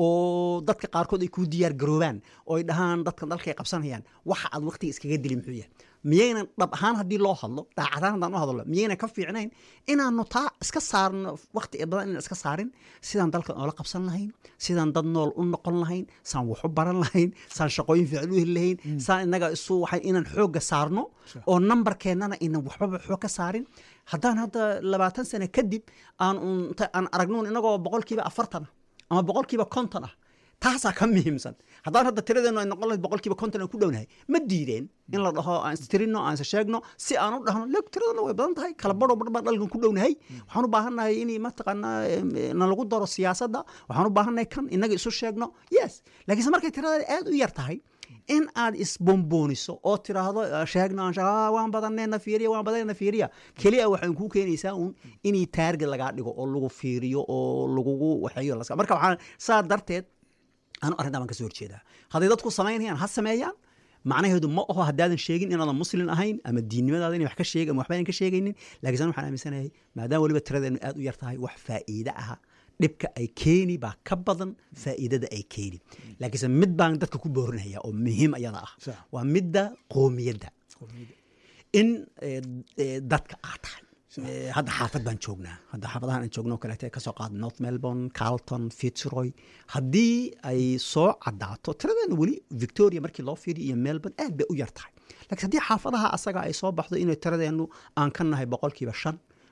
oo dadka qaarkood ay kuu diyaar garoobaan oo ay dhahaan dadka dalka ay qabsanayaan waxa aad waqtiga iskaga dili muxuu yahay miyaynan dhab ahaan haddii loo hadlo daacadaan haddaan u hadlo miyaynan ka fiicnayn inaanu taa iska saarno waqti badan inaan iska saarin sidaan dalka noola qabsan lahayn sidaan dad nool u noqon lahayn saan wax u baran lahayn saan shaqooyin fiican u heli lahayn saan inaga isu waxay inaan xoogga saarno oo nambarkeennana inan waxbaba xoog ka saarin haddaan hadda labaatan sano kadib aan un- ta- aan aragnuun inagoo boqolkiiba afartan ah ama boqolkiiba konton ah taasaa ka muhiimsan haddaan hadda tiradeenu ay noqon lahayd boqolkiiba konton aan ku dhownahay ma diideen in la dhaho aan istirino aan is sheegno si aan u dhahno leg tiradana way badan tahay kala badho badh baan dhalkan ku dhownahay waxaan u baahannahay in mataqaanaa em, na lagu daro siyaasadda waxaan u baahannahay kan inaga isu sheegno yes laakiinse markay tirada aad u yar tahay in aad isbombooniso oo tiraahdo "Ah, sheegno aan sheeg- ah, waan badanneena fiiriya waan badanneena fiiriya keliya waxay kuu keenaysaa uun inay taarget lagaa dhigo oo lagu fiiriyo oo lagugu waxeeyo laska- marka waxaan saa darteed anu arrintaa baan ka soo horjeedaa hadday dadku samaynayaan ha sameeyaan macnaheedu ma aho haddaadan sheegin inaadan muslin ahayn ama diinnimadaada inay wax ka sheeg ama waxba aynan ka sheegaynin laakiin san waxaan aaminsanahay maadaama weliba tiradeenu aad u yar tahay wax faa'iide aha dhibka ay keeni baa ka badan faa'iidada ay keeni laakiinse mid baan dadka ku boorinaya oo muhiim ayada ah Sax. waa midda qoomiyadda in eh, eh, dadka aad tahay Eh, hadda xaafad baan joognaa hadda xaafadahan aan joogno kaleete kasoo qaada north melbourne carlton fitzroy haddii ay soo cadaato tiradeena weli victoria markii loo fiiriyo iyo melbourne aad bay u yar tahay laakiin haddii xaafadaha asaga ay soo baxdo inay tiradeenu aan ka nahay boqolkiiba shan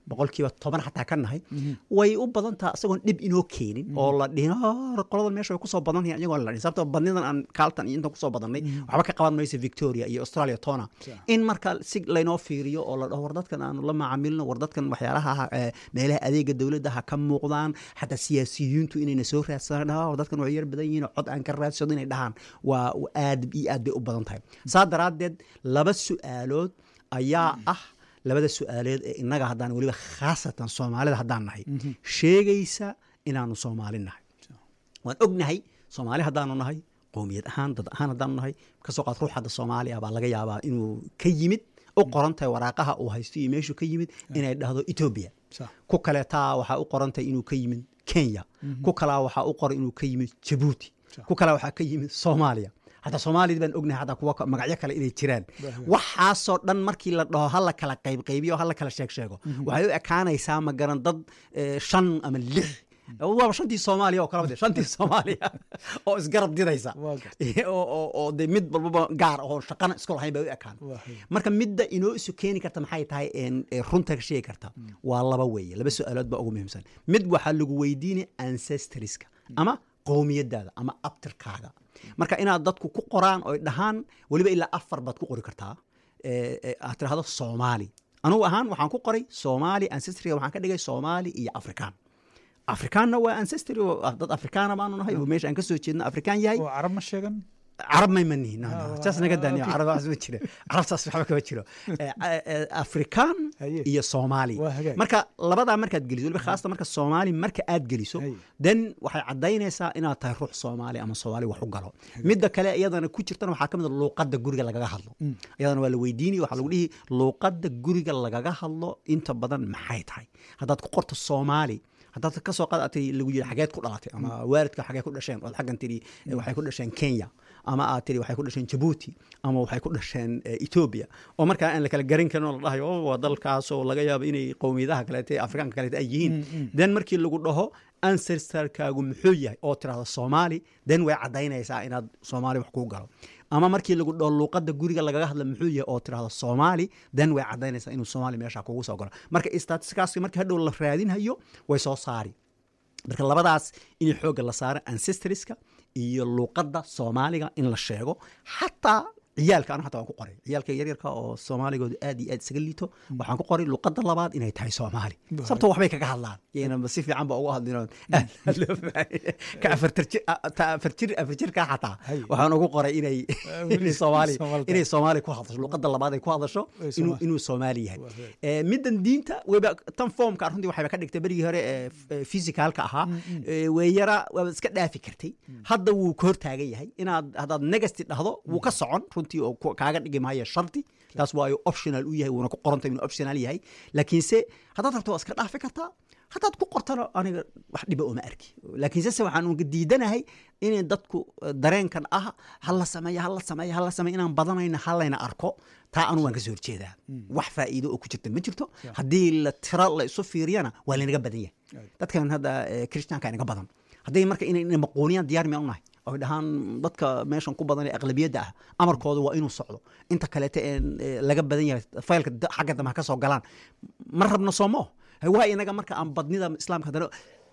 boqolkiiba toban xataa ka nahay way u badan taha isagoon dhib inoo keenin oo la dhihin "Ah, qoladan meesha way kusoo badan yihiin iyagoon la dhihin sababto badnidan aan kaaltan iyo intan kusoo badannay waxba ka qaban maysa victoria iyo australia tona in marka si laynoo fiiriyo oo la dhaho war dadkan aanu la macaamilno war dadkan waxyaalaha ha- ee, meelaha adeega dowladda ha ka muuqdaan xataa siyaasiyiintu inayna soo raadsadaan dhaha war dadkan way yar badan yihiin oo cod aan ka raadsado inay dhahaan waa waa aad iyo aad bay u badan tahay saa daraaddeed laba su-aalood ayaa ah labada su-aaleed ee innaga haddaan weliba khaasatan soomaalida haddaan nahay sheegaysa inaanu soomaali nahay waan ognahay soomaali haddaanu nahay qowmiyad ahaan dad ahaan haddaanu nahay kasoo qaad ruux hadda soomaaliya baa laga yaabaa inuu ka yimid u qoran tahay waraaqaha uu haysto iyo meeshuu ka yimid inay dhahdo etoobiya Sax. ku kaleetaa waxaa u qoran tahay inuu ka yimid kenya ku kalaa waxaa u qoran inuu ka yimid jabuuti ku kalaa waxaa ka yimid soomaaliya hataa soomaaliyad baan ognahay hataa kuwa ka- magacyo kale inay jiraan waxaasoo dhan markii la dhaho hala kala qaybqaybiyo hala kala sheeg sheego waxay u ekaanaysaa ma garan dad eh, shan ama lix waaba shantii soomaaliya oo kalaba de shantii soomaaliya oo isgarab diraysa Waa gartay. oo oo- oo de mid walbaba gaar ahoo shaqana isku lahayn bay u ekaan Waa hay. marka midda inoo isu keeni karta maxay tahay een, ee runta ka sheegi karta waa laba weeye laba su-aalood baa ugu muhiimsan mid waxaa lagu weydiinaya ancestoriska ama qowmiyadaada ama abtirkaaga marka inaad dadku ku qoraan oy dhahaan weliba ilaa afar baad ku qori kartaa ee, ee, aad tirahdo soomaali anugu ahaan waxaan ku qoray soomaali ancestoriga waxaan ka dhigay soomaali iyo afrikaan afrikaanna waa ancestry oo ah, dad afrikaana baanu nahay oo meesha aan kasoo jeedno afrikaan yahay oo carab ma sheegan carab may manihin no, no, Ah, saas naga daaniyo okay. carab waxaas ma jiro carabtaas waxba kama jiro Eh, eh, afrikaan Haye. iyo soomaali Waa hagaag. marka labadaa markaad geliso weliba khaasatan marka soomaali marka aad geliso Haye. then waxay caddaynaysaa inaad tahay ruux soomaali ama soomaali wax u galo midda kale iyadana ku jirtana waxaa ka mid a luuqadda guriga lagaga hadlo iyadana waa la weydiinaya waxaa lagu dhihi luuqadda guriga lagaga hadlo inta badan maxay tahay haddaad ku qorto soomaali haddaad ka soo qaad tiri lagu yidhi xageed ku dhalatay ama waalidka xagee ku dhasheen ood xaggan tiri eh, waxay ku dhasheen kenya ama aad tiri waxay ku dhasheen jabuuti ama waxay ku dhasheen eh, ethiopia oo markaa aan la kala garan karin oo la dhahayo "Oh, waa dalkaas oo laga yaabo inay qowmiyadaha kaleete afrikaanka kaleete ay yihiin then markii lagu dhaho ancestorkaagu muxuu yahay oo tirahdo soomaali then way caddaynaysaa inaad soomaali wax kuu galo ama markii lagu dhaho luuqadda guriga lagaga hadla muxuu yahay oo tirahdo soomaali then way caddaynaysaa inuu soomaali meesha kugu soo galo marka statistikaasi markii hadhow la raadinhayo way soo saari marka labadaas in xoogga la saaro ancestoriska iyo luuqadda soomaaliga in la sheego xataa ciyaalka anu xataa waan ku qoray ciyaalka yaryarka oo soomaaligoodu aad iyo aad isaga liito waxaan ku qoray luuqadda labaad inay tahay soomaali sababto waxbay kaga hadlaan yayna si fiican ba ugu hadlin oo aad aad loo fahmay. ka afartar jir a- ta afar jir afar jirka xataa Hay. waxaan ugu qoray inay weli inay soomaali Soomaali inay soomaali ku hadasho luuqadda labaad ay ku hadasho Ay inuu Soomaali. inuu soomaali yahay Waa right. Eh, middan diinta weba tan foomka runtii waxayba ka dhigtay berigii hore ee f- ee physicalka ahaa Eh, weeyara waaba iska dhaafi kartay hadda wuu ka hortaagan yahay inaad haddaad negasti dhahdo wuu ka socon runtii oo ku- kaaga dhigi maayo shardi taas waayo optional u yahay wuuna ku qorantay inuu optional yahay laakiinse haddaad rabto waa iska dhaafi kartaa haddaad ku qortana aniga wax dhiba uma arki laakiinse se waxaan uga diidanahay inay dadku eh, dareenkan ah hala sameeya hala sameeya hala sameeya inaan badanayna halayna arko taa anu waan ka soo horjeedaa wax faa'iido oo ku jirta ma jirto haddii la tiro la isu fiiriyana waa laynaga badan yahay dadkan hadda eh, kirishtaanka inaga badan hadday marka inay inay maquuniyaan diyaar miyaan unahay oy dhahaan dadka meeshan ku badan ee aqlabiyadda ah amarkooda waa inuu socdo inta kaleete ee eh, laga badan yahay faylka da- xagga dambe ha ka soo galaan ma rabno soomo waa inaga marka aan badnida islaamka haddana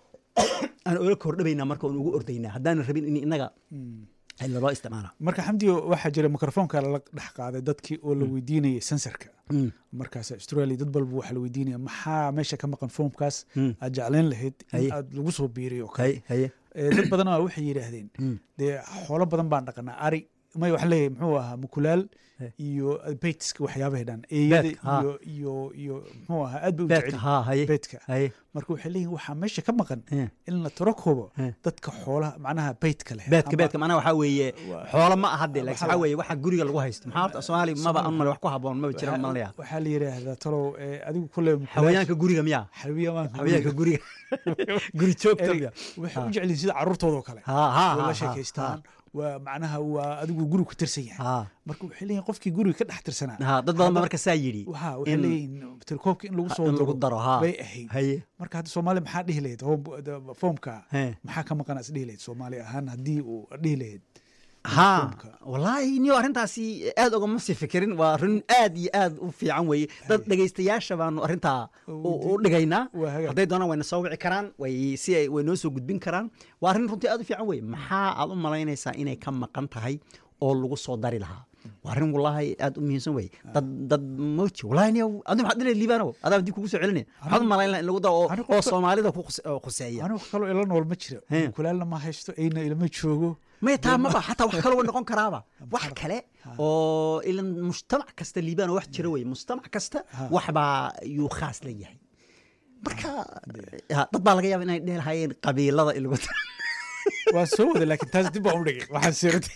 aan ola kordhabaynaa marka aan ugu ordaynaa haddaanan rabin in inaga laloo isticmaala marka xamdiyo waxaa jira mikrofoonka lala dhex qaaday dadkii oo la weydiinayay sensorka markaas australia dad balba waxaa la weydiinaya maxaa meesha ka maqan foomkaas aad jeclayn lahayd in Haye. aad lagu soo biiriyo oo kale haye haye Eh, dad badan waa waxay yidhaahdeen dee xoolo badan baan dhaqanaa ari may waxaan leeyahay muxuu ahaa mukulaal iyo beytska waxyaabahay dhan eeyada Beedka, haa. iyo iyo iyo muxuu ahaa aad bay u beedka jecel haa haye beedka haye marka waxay leeyihin waxaa meesha ka maqan Eh. in la tiro koobo Eh. dadka xoolaha macnaha beytka leh beedka ama- beedka macnaha waxaa weeye Waa- xoolo ma aha dee laakiin waxaa waxaa la- weeye waxa guriga lagu haysto maxaa horta soomaali maba an male wax ku haboon maba jiraan waxaa- malaya waxaa la yidhaahdaa talow eh, adigu kule xawayaanka guriga miyaa xayawaanka xawayaanka guriga guri joogta Erey, miya waxay u jecelihin sida carruurtooda oo kale haa haa way haa, la sheekaystaan waa macnaha waa adigu gurigu ka tirsan yahay haa marka waxay leeyihin qofkii guriga ka dhex tirsanaa haa dad badan ba marka saa yidhi waxa waxay in- leeyihin tirkoobka in lagu soo in lagu daro haa bay ahayd haye marka hadda soomaaliya maxaa dhihi lahayd hoob- da- foomka He. maxaa ka maqan as dhihi lahayd soomaali ahaan haddii uu dhihi lahayd ha foomka. wallaahi niyo arrintaasi aad ogama sii fikirin waa arrin aad iyo aad u fiican weeye dad dhegaystayaasha baanu arrintaa u u dhigaynaa Waa hagaag. hadday doonaan wayna soo wici karaan way si ay way noo soo gudbin karaan waa arrin runtii aad u fiican weeye maxaa aad u malaynaysaa inay ka maqan tahay oo lagu soo dari lahaa waa arrin wallaahi aad u muhiimsan weeye dad dad moji wallaahi niyo adi maxaad dhinay liibanow adaa dib kugu soo celinaya maxaad u malayn lahaa in lagu daro oo- Anigu oo qofka- soomaalida ku khuse- oo khuseeya anigu kaloo ila nool ma jiro He. kulaalna ma haysto eyna ilama joogo maya taa maba xataa wax kale wa noqon karaaba wax kale oo ilan mujtamac kasta liibaan wax jira weye mujtamac kasta waxbaa yuu khaas la yahay marka ha, dad baa laga yaaba inay dheh lahayeen qabiilada in lagu waa soo wada laakiin taas dib baan u dhigay waxaan siratay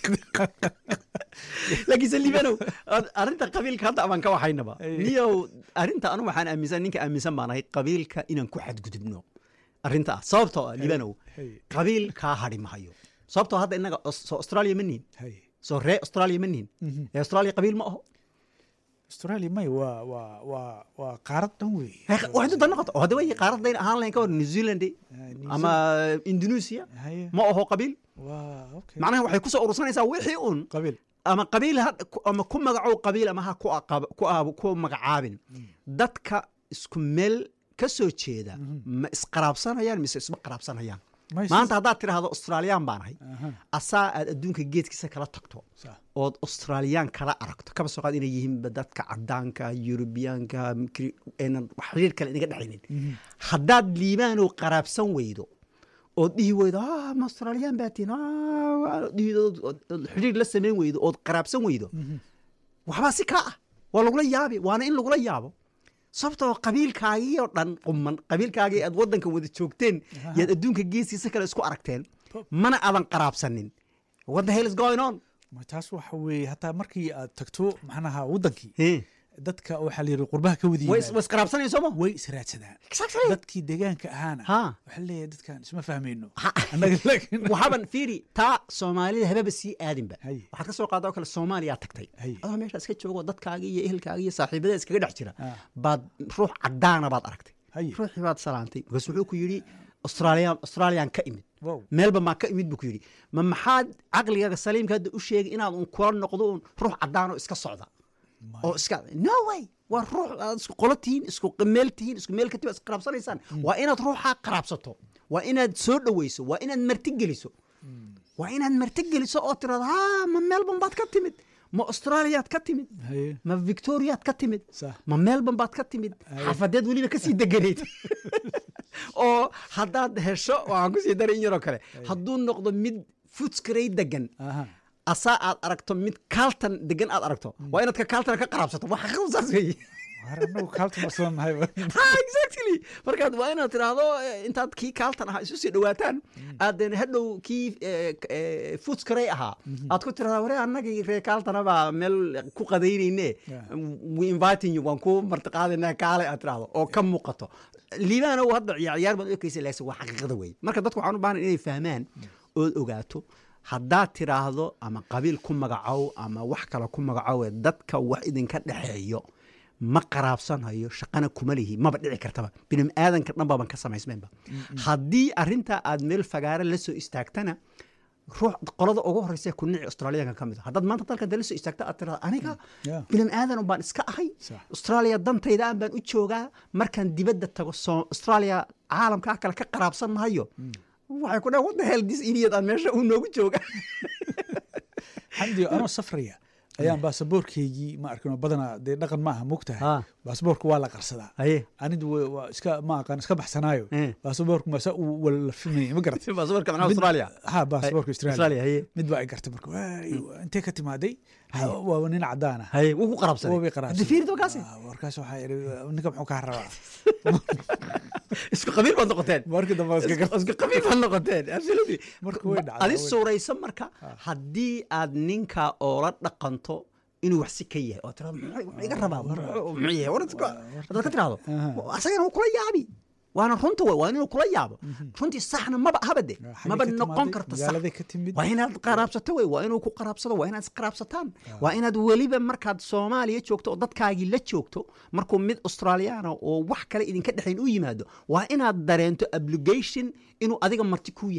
laakiinse liibanow ar- arrinta qabiilka hadda abaan ka waxaynaba Ay. niyow arrinta anu waxaan aaminsan ninka aaminsan baan ahay qabiilka inaan ku xadgudubno arrinta ah sababtoo ah liibanow Hey. qabiil kaa hadhi mahayo sababtoo hadda innaga Aus- soo australia ma nihin Hay. soo ree australia ma nihin ee australia qabiil ma aho australia may waa waa waa waa qaarad dhan weeye waxay dunta noqoto oo hadda way qaaradayn ahaan lahayn ka hor new zealand New ama indonesia Haye. ma aho qabiil waa okay macnaha waxay kusoo urursanaysaa wixii un qabiil ama qabiil ha ama ku magacow qabiil ama ha ku aqab- ku aab- ku magacaabin dadka isku meel ka soo jeeda ma isqaraabsanayaan mise isma qaraabsanayaan May maanta haddaad tidhaahdo australiyaan baan ahay Aha. asaa aad adduunka geedkiisa kala tagto Sax. ood australiyaan kala aragto kaba soo qaad inay yihiinba dadka cadaanka yurubiyaanka kri- aynan wax xiriir kale inaga dhexaynin haddaad liibaanow qaraabsan weydo ood dhihi weydo ah ma australiyaan baa tihin ah, waa-" dhihi- ood- ood- ood xiriir la samayn weydo ood qaraabsan weydo waxbaa si kaa ah waa lagula yaabi waana in lagula yaabo sababtoo qabiilkaagii oo dhan quman qabiilkaagii aad waddanka wada joogteen yaad adduunka geesiisa kale isku aragteen mana aadan qaraabsanin what the hell is going on ma taas waxa weeye hataa markii aad tagto maxnaha waddankii Eh, dadka waxaa la yidhi qurbaha ka wada way is- yimaada way isqaraabsanayeen sooma way israadsadaan Exactly. dadkii deegaanka ahaana Ha. waxaa leeyahay dadkan isma fahmayno Ha. annaga laakiin waxaaban fiiri taa soomaalida hababa sii aadinba Hay. waxaad ka soo qaada oo kale soomaaliyaa tagtay Hay. adoo meesha iska joogo dadkaagii iyo ehelkaagii iyo saaxiibada iskaga dhex jira Ah. baad ruux cadaana baad aragtay Hay. ruuxii baad salaantay markaas wuxuu ku yidhi australian australian ka imid Wow. meelba maa ka imid buu ku yidhi ma maxaad caqligaaga saliimka hadda u sheegay inaad un kula noqdo un ruux cadaan oo iska socda oo iska no way waa ruux aad isku qolo tihiin isku meel tihiin isku meel katib isqaraabsanaysaan waa inaad ruuxaa qaraabsato waa inaad soo dhoweyso waa inaad marti geliso waa inaad marti geliso oo tirado ha ma melbourne baad ka timid ma australiyaad ka timid Haye. ma victoriaad ka timid Sax. ma melbourne baad ka timid xafadeed weliba kasii deganayd oo haddaad hesho waxaan kusii daray in yaroo kale hadduu noqdo mid footscray degan Aha. asaa aad aragto mid kaaltan degan aad aragto waa inaad ka kaaltana ka qaraabsato waa xaqiiqdu saas weeye Waar annagu kaalta marsan nahay ha exactly markaad waa inaad tiraahdo eh, intaad kii kaaltan ahaa isu sii dhawaataan aadan hadhow kii footscray ahaa aad ku tirahdaa ware annagii ree kaaltana baa meel ku qadaynayne Yeah. we inviting you waan ku martiqaadayna kaale aad tirahdo oo ka muuqato liibaana uu hadda ciyaar ciyaar baad u ekaysa laakiin waa xaqiiqada weeye marka dadku waxaan u baahan inay fahmaan ood ogaato haddaad tiraahdo ama qabiil ku magacow ama wax kale ku magacow ee dadka wax idinka dhexeeyo ma qaraabsanayo shaqana kuma lihi maba dhici kartaba bini aadanka dhan baban ka samaysmaynba haddii arrintaa aad meel fagaare la soo istaagtana ruux qolada ugu horeysa ku nici australiyaanka ka mid a haddaad maanta dalkan dee la soo istaagta aad tirahda aniga Yeah. bini aadan baan iska ahay Sax. australia dantayda aan baan u joogaa markaan dibadda tago soo australia caalamkaa kale ka qaraabsan mahayo waxay ku dhahan what the hell this idiot aan meesha uu noogu jooga xamdi anoo safraya ayaan baasaboorkeygii ma arkin badanaa dee dhaqan ma aha Ha. mogtahay baasaboorka waa la qarsadaa haye anidu wa- waa iska ma aqaan iska baxsanaayo Eh. baasaboorka masa uu walafimaya ma garat baasaboorka macnaha australia ha baasaboorka Australia, australia haye. mid baa ay gartay marka "Waay, intee ka timaaday Ha, waa nin cadaan ah haye wuu ku qaraabsaday Waa bay qaraabsaday. Hadda fiiri doonkaasi Ah, warkaas waxaa idhi ninka muxuu kaa rabaa isku qabiil baad noqoteen markii dambe waa iska gar- isku qabiil baad noqoteen absolutely Marka way dhacdaa, adi way suurayso marka haddii aad ninka oola dhaqanto inuu wax si ka yahay oo tirado "Muxuu- muxuu iga rabaa muxuu muxuu yahay war iska haddaad ka tirahdo asagana wuu kula yaabi waana runta wey waa inuu kula yaabo runtii saxna maba ahaba de Xaggee maba ka noqon timaaday? karta sax magaaladay ka timid waa inaad qaraabsato wey waa inuu ku qaraabsado waa inaad isqaraabsataan waa inaad weliba markaad soomaaliya joogto oo dadkaagii la joogto markuu mid australiyaana oo wax kale idinka dhexayn u yimaado waa inaad dareento obligation inuu adiga marti kuu yahay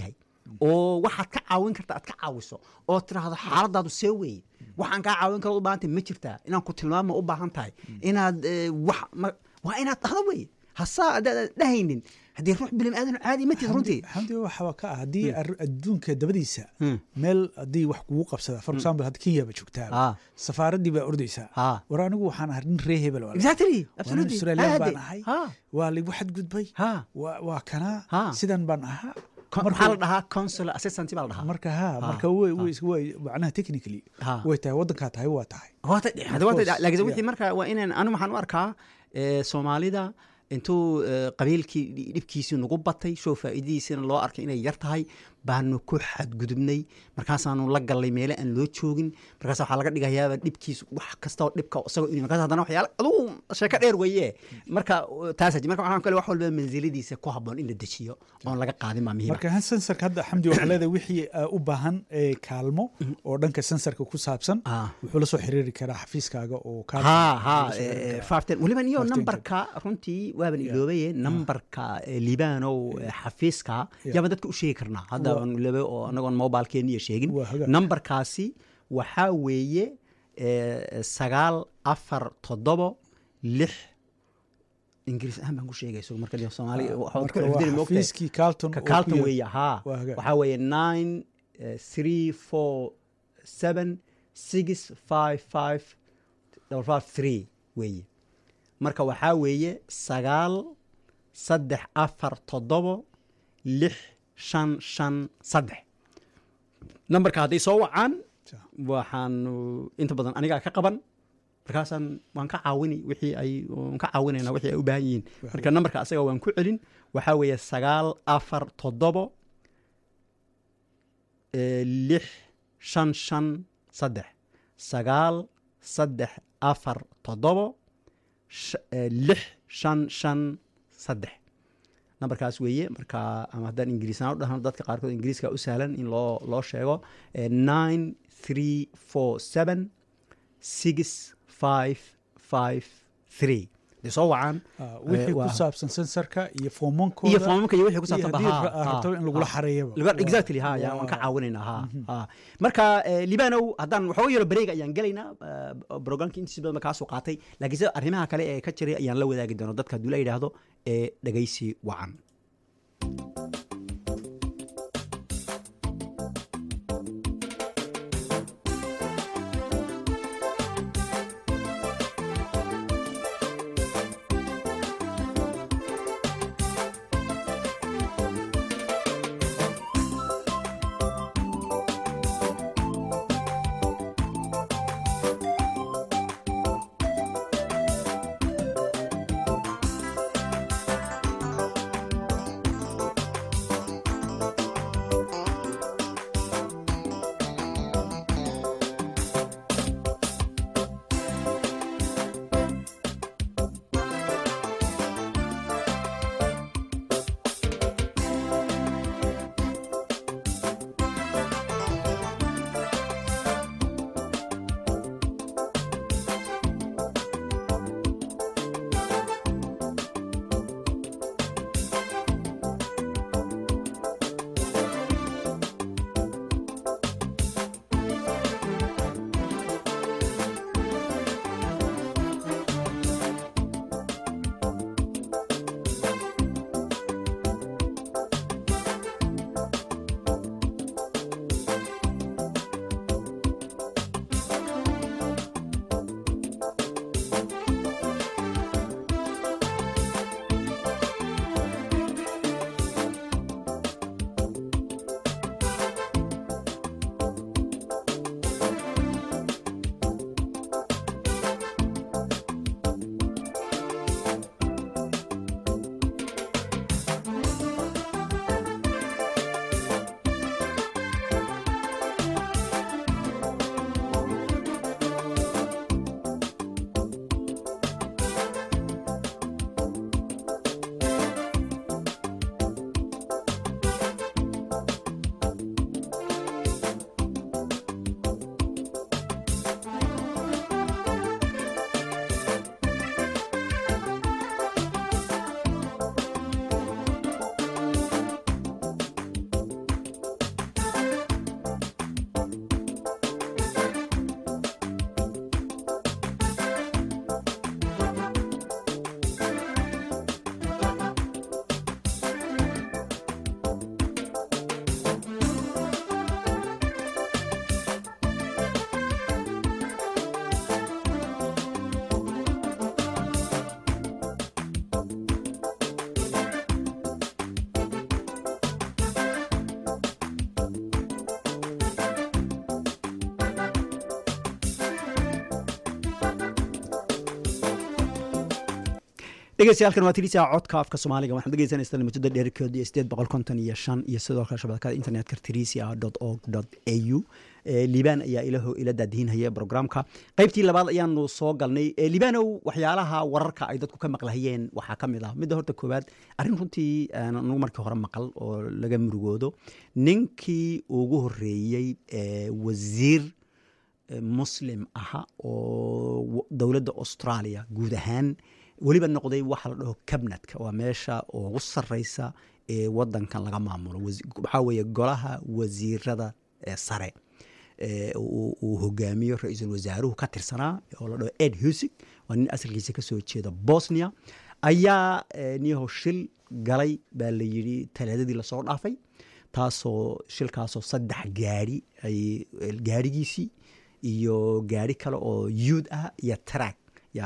oo waxaad ka caawin karta aad ka caawiso oo tiraahdo xaaladaadu see weeye waxaan kaa caawin kara u baahan tahay ma jirtaa inaan ku tilmaama u baahan tahay inaad eh, wax ma- waa inaad dhahdo weye hasaa haddaad dhahaynin haddii ruux bilim aadan caadi ma tid runtii xamdi waxa ka ah haddii ar- adduunka dabadiisa meel haddii wax kugu qabsada for example hadda kenya ba Ah. joogtaa safaaraddii baa ordaysaa Ah. war anigu waxaan ahay nin ree hebel walaal. exactly Waa nin absolutely Australian Aade. baan ahay Ha. waa ligu xadgudbay Ha. waa waa kanaa Ha. sidan baan ahaa Con- Marka- maxaa la dhahaa consular assistant baa la dhahaa marka ha marka way way way macnaha technically Ha. way tahay waddankaa tahay waa tahay Waata- hada waata- course, laakiin yeah. wixii marka waa inaan anu waxaan u arkaa eh, soomaalida intuu eh, qabiilkii dhi- dhibkiisii nagu batay show faa'iidadiisina loo arkay inay yar tahay baanu ku xadgudubnay markaasaanu la gallay meele aan loo joogin markaas waxaa laga dhigayaaba dhibkiis wax kastoo dhibka isagoo inuu markaas haddana waxyaala adugu sheeko dheer weeye marka uh, taasa marka waxaan kale wax walba mansiladiisa ku habboon in la dejiyo oon laga qaadin baa muhiima marka han sensorka hadda xamdi waxaa leedahay wixii uh, u baahan ee kaalmo oo dhanka sensorka ku saabsan Ah. wuxuu la soo xiriiri karaa xafiiskaaga oo kaa ha ha la soo xiriiri eh, karaa. faafteen weliba iyo Faafteen nambarka runtii waaban iloobaye nambarka eh, libaanow eh, xafiiska yaabaan dadka u sheegi karnaa hadda Waa- aan iloobe oo anagoon mobilkeeniya sheegin Waa hagaag. nambarkaasi waxaa weeye eh, sagaal afar toddobo lix ingiriis ahaan baan ku sheegay isagu marka dee soomaali waxaad ku marka waa xifdini moogtahay xafiiskii Carlton ka oo ku Carlton yaal- weeye haa Waa hagaag. waxaa weeye nine eh, three four seven six five five double five three weeye marka waxaa weeye sagaal saddex afar toddobo lix shan shan saddex nambarka hadday soo wacaan Ja. waxaanu inta badan anigaa ka qaban markaasaan waan ka caawini wixii ay waan ka caawinayna wixii ay u baahan yihiin marka nambarka asaga waan ku celin waxaa weeye sagaal afar toddobo eh, lix shan shan saddex sagaal saddex afar toddobo sh- eh, lix shan shan saddex nambarkaas weeye marka ama haddaan ingiriisaan u dhahno dadka qaarkood ingiriiska u sahlan in loo loo sheego eh, nine three four seven six five five three dee soo wacaan Ah, wixii eh, ku waa- saabsan sensorka iyo foomoonkooda iyo foomamka iyo wixii ku iyo saabsan haddii ba, ra- ha, rabto ha, in lagula ha. xareeyaba Laga- Waa- exactly ha ya waan ka waa- caawinaynaa ha ha marka eh, libanow haddaan waxooga yaro bareega ayaan gelaynaa eh, programka intiisa badan ba kaasoo qaatay laakiin sida arrimaha kale ee ka jiray ayaan la wadaagi doona dadka hadduu la yidhaahdo ee dhegaysi wacan dhegeystayaal waa tirisa codka afka soomaaliga waxaad dhegeysanaysaa muddada dheerkeedu iyo sideed boqol konton iyo shan iyo sidoo kale shabakada internetka tirisia dot org dot a u liibaan ayaa ilaho ila daadihinhaya programka qaybtii labaad ayaanu soo galnay liibaanow waxyaalaha wararka ay dadku ka maqlahayeen waxaa ka mid ah midda horta koowaad arrin runtii anugu markii hore maqal oo laga murugoodo ninkii ugu horeeyey wasiir muslim aha oo dowladda australia guud ahaan weliba noqday waxa la dhaho cabnetka waa meesha ugu sareysa ee wadankan laga maamulo waxaa weeye golaha wasiirada sare uu hogaamiyo ra-iisul wasaaruhu ka tirsanaa oo la dhaho ed husig waa nin asalkiisa kasoo jeeda bosnia ayaa niyaho shil galay baa la yidhi talaadadii lasoo dhaafay taasoo shilkaasoo saddex gaari ay gaarigiisii iyo gaari kale oo yuud ah iyo track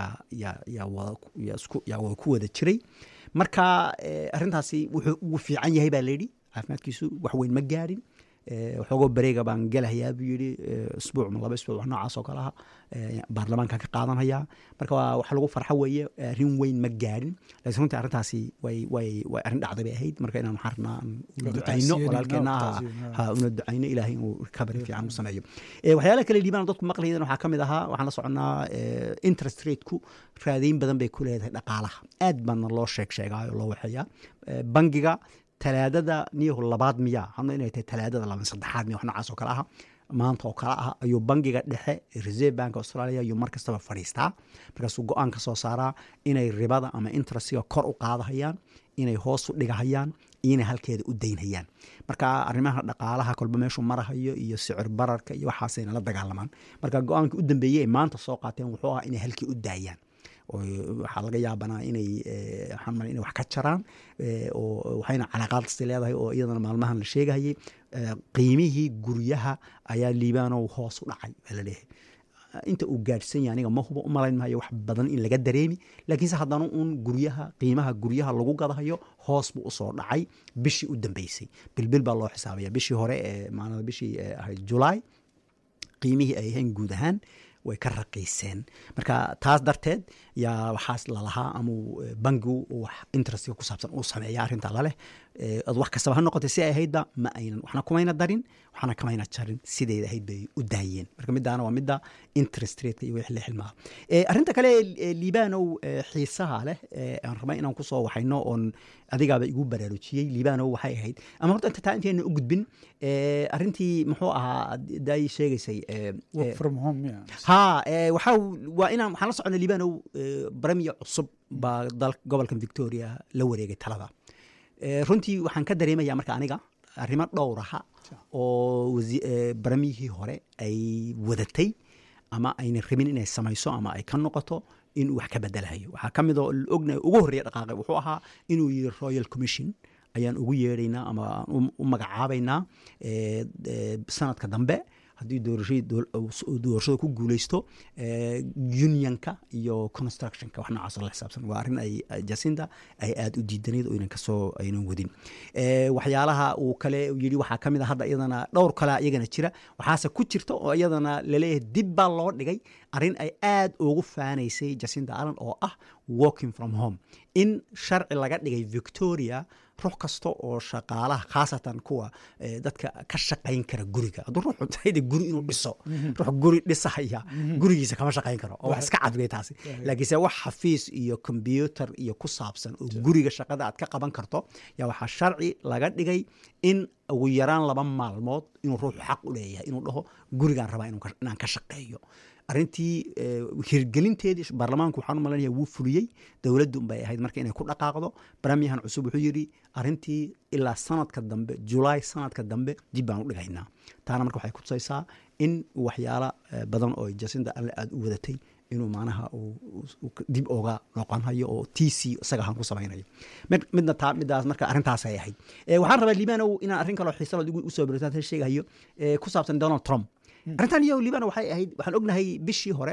yaa wada ku wada jiray marka arrintaasi wuxuu ugu fiican yahay baa layidhi caafimaadkiisu wax weyn ma gaarin waxoogoo bareega baan gelahayaa buu yidhi isbuuc ma laba isbuuc wax noocaas oo kale aha baarlamaanka ka qaadanhayaa marka waa wax lagu farxo weeye arrin weyn ma gaarin laakiin runtii arrintaasi way way way arrin dhacday bay ahayd marka inaan waxaan rabnaa unu ducayno walaalkeena ha una ducayno ilaahay inuu recovery fiican u sameeyo waxyaalaha kale liibaan dadku maqlayeen waxaa ka mid ahaa waxaan la soconnaa interest rateku raadayn badan bay ku leedahay dhaqaalaha aad baana loo sheeg sheegaayo loo waxeeyaa bangiga talaadada niyahu labaad miyaa hadna inay tahay talaadada laba saddexaad miya wax noocaas oo kale aha maanta oo kale ah ayuu bangiga dhexe reserve bank australia ayuu mar kastaba fadhiistaa markaasuu go-aan ka soo saaraa inay ribada ama interestiga kor u qaadahayaan inay hoos u dhigahayaan iyo inay halkeeda u daynhayaan marka arrimaha dhaqaalaha kolba meeshuu marahayo iyo sicir bararka iyo waxaasayna la dagaalamaan marka go-aankii u dambeeyey ay maanta soo qaateen wuxuu ahaa inay halkii u daayaan waxaa laga yaabanaa inay waxaan mal inay wax ka jaraan oo waxayna calaaqaadsi leedahay oo iyadana maalmahan la sheegahayay qiimihii guryaha ayaa liibaanow hoos u dhacay baa la leeyahay inta uu gaadhsan yahay aniga ma hubo u malayn maayo wax badan in laga dareemi laakiinse haddana uun guryaha qiimaha guryaha lagu gadahayo hoos buu usoo dhacay bishii u dambeysay bilbil baa loo xisaabaya bishii hore ee maanada bishii ahayd julaay qiimihii ay ahayn guud ahaan way ka raqiiseen marka taas darteed yaa waxaas lalahaa amau bangigu wax interestiga ku saabsan uu sameeya arrinta laleh ad wax kastaba ha noqotay si ay ahaydba ma aynan waxna kumayna darin waxna kamayna jarin sideeda ahayd bay u daayeen marka midaana waa midda interest rateka iyo wixii la xilmaa arrinta kale liibanow xiisaha leh aan rabay inaan kusoo waxayno oon adigaaba igu baraarujiyey liibanow waxay ahayd ama horta inta taa intayna u gudbin arrintii muxuu ahaa daay sheegaysay ha waxaa waa inaan waxaan la socona liibanow baramiya cusub baa dal gobolkan victoria la wareegay talada runtii waxaan ka dareemaya marka aniga arrimo dhowraha oo baramiyihii hore ay wadatay ama ayna rabin inay samayso ama ay ka noqoto inuu wax ka bedelahayo waxaa ka mid oo ognahay ugu horreeya dhaqaaqay wuxuu ahaa inuu yiri royal commission ayaan ugu yeedhaynaa ama aan u magacaabaynaa sanadka dambe haddii doorashada ku guuleysto unionka iyo constructionka wax noocaas la xisaabsan waa arrin ay jacinda ay aada u diidanayd oo aynan kasoo aynan wadin waxyaalaha uu kale yidhi waxaa ka mid a hadda iyadana dhowr kale iyagana jira waxaase ku jirta oo iyadana laleeyahay dib baa loo dhigay arrin ay aada ugu faanaysay jacinda allen oo ah walking from home in sharci laga dhigay victoria ruux kasta oo shaqaalaha khaasatan kuwa dadka ka shaqayn kara guriga hadduu ruux untayda guri inuu dhiso ruux guri dhisahaya gurigiisa kama shaqayn karo oo wax iska cadgay taasi laakiinse wax xafiis iyo kombyutar iyo ku saabsan oo guriga shaqada aad ka qaban karto yaa waxaa sharci laga dhigay in ugu yaraan laba maalmood inuu ruuxu xaq u leeyahay inuu dhaho gurigaan rabaa inaan ka shaqeeyo arrintii hirgelinteedii baarlamaanku waxaan u malanaya wuu fuliyey dowladdu bay ahayd marka inay ku dhaqaaqdo baramiyahan cusub wuxuu yidhi arrintii ilaa sanadka dambe julaay sanadka dambe dib baan u dhigaynaa taana marka waxay kutusaysaa in waxyaala badan oo jasinda alle aada u wadatay inuu macnaha dib oga noqonhayo oo t c isaga ahaan ku samaynayo midna taa midaas marka arrintaasay ahayd waxaan rabaa liibanow inaan arrin kaloo xiisalood igu usoo beritaan sheegahayo ku saabsan donald trump arrintan iyo liibano waxay ahayd waxaan ognahay bishii hore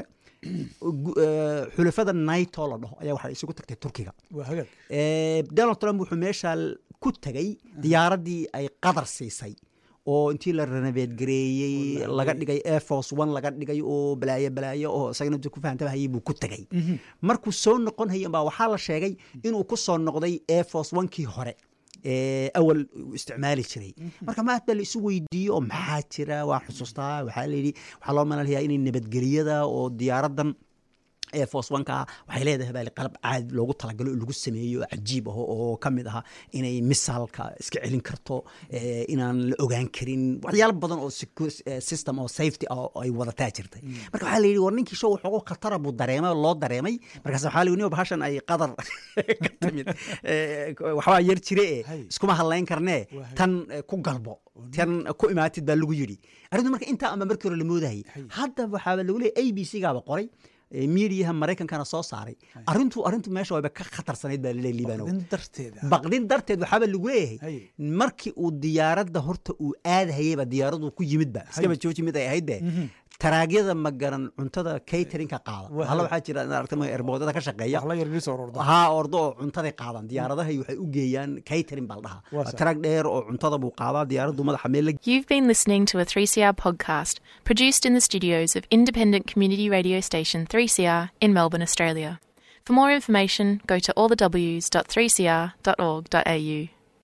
xulafada naito la dhaho ayaa waxay isugu tagtay turkiga donald trump wuxuu meesha ku tegay diyaaraddii ay qadar siisay oo intii la renoveed gareeyey laga dhigay air force one laga dhigay oo balaayo balaayo oo isagana intuu ku fahantaba hayay buu ku tegay markuu soo noqon hayay baa waxaa la sheegay inuu ku soo noqday air force one-kii hore ee awal uu isticmaali jiray marka maad baa la isu weydiiyey oo maxaa jira waan xusuustaa waxaa layidhi waxaa loo malalayaa inay nabadgelyada oo diyaaradan ee force one-ka waxay leedahay baa qalab caadi loogu talagalo oo lagu sameeyo oo cajiib aho oo ka mid aha inay misaalka iska celin karto ee, inaan la ogaan karin waxyaalo badan oo secu- eh, system oo safety ah oo ay wadataa jirtay marka waxaa la yidhi war ninkii show waxoogo khatara buu dareemay oo loo dareemay markaas waxaa la yidhi "Niyow, bahashan ay qadar ka timid Eh, waxbaa yar jire e Hay. iskuma hadlayn karnee Waa hay. tan eh, ku galbo tan ku imaatid baa lagu yidhi arrintu marka intaa ama markii hore la moodahayay Hay. hadda waxaaba lagu leeyay a b c gaaba qoray ee, miidiyaha maraykankana soo saaray arrintu arrintu meesha wayba ka khatarsanayd baa laleeyahay liibanow baqdin darteeda baqdin darteed waxaaba lagu leeyahay Hay. markii uu diyaaradda horta uu aadahayeyba diyaaradu ku yimidba iskaba jooji mid ay ahayd be taraagyada magaran cuntada caterinka qaada Waa hala hay. wax jira aragtay erboodada ka shaqeeya wax la yar soo ororda haa ordo oo cuntaday qaadaan diyaaradahay waxay u geeyaan catering baa la Waa dhahaa sax. taraag dheer oo cuntada buu qaadaa diyaaraddu madaxa meel la You've been listening to a 3CR podcast produced in the studios of independent community radio station 3CR in Melbourne, Australia. For more information, go to allthews.3cr.org.au.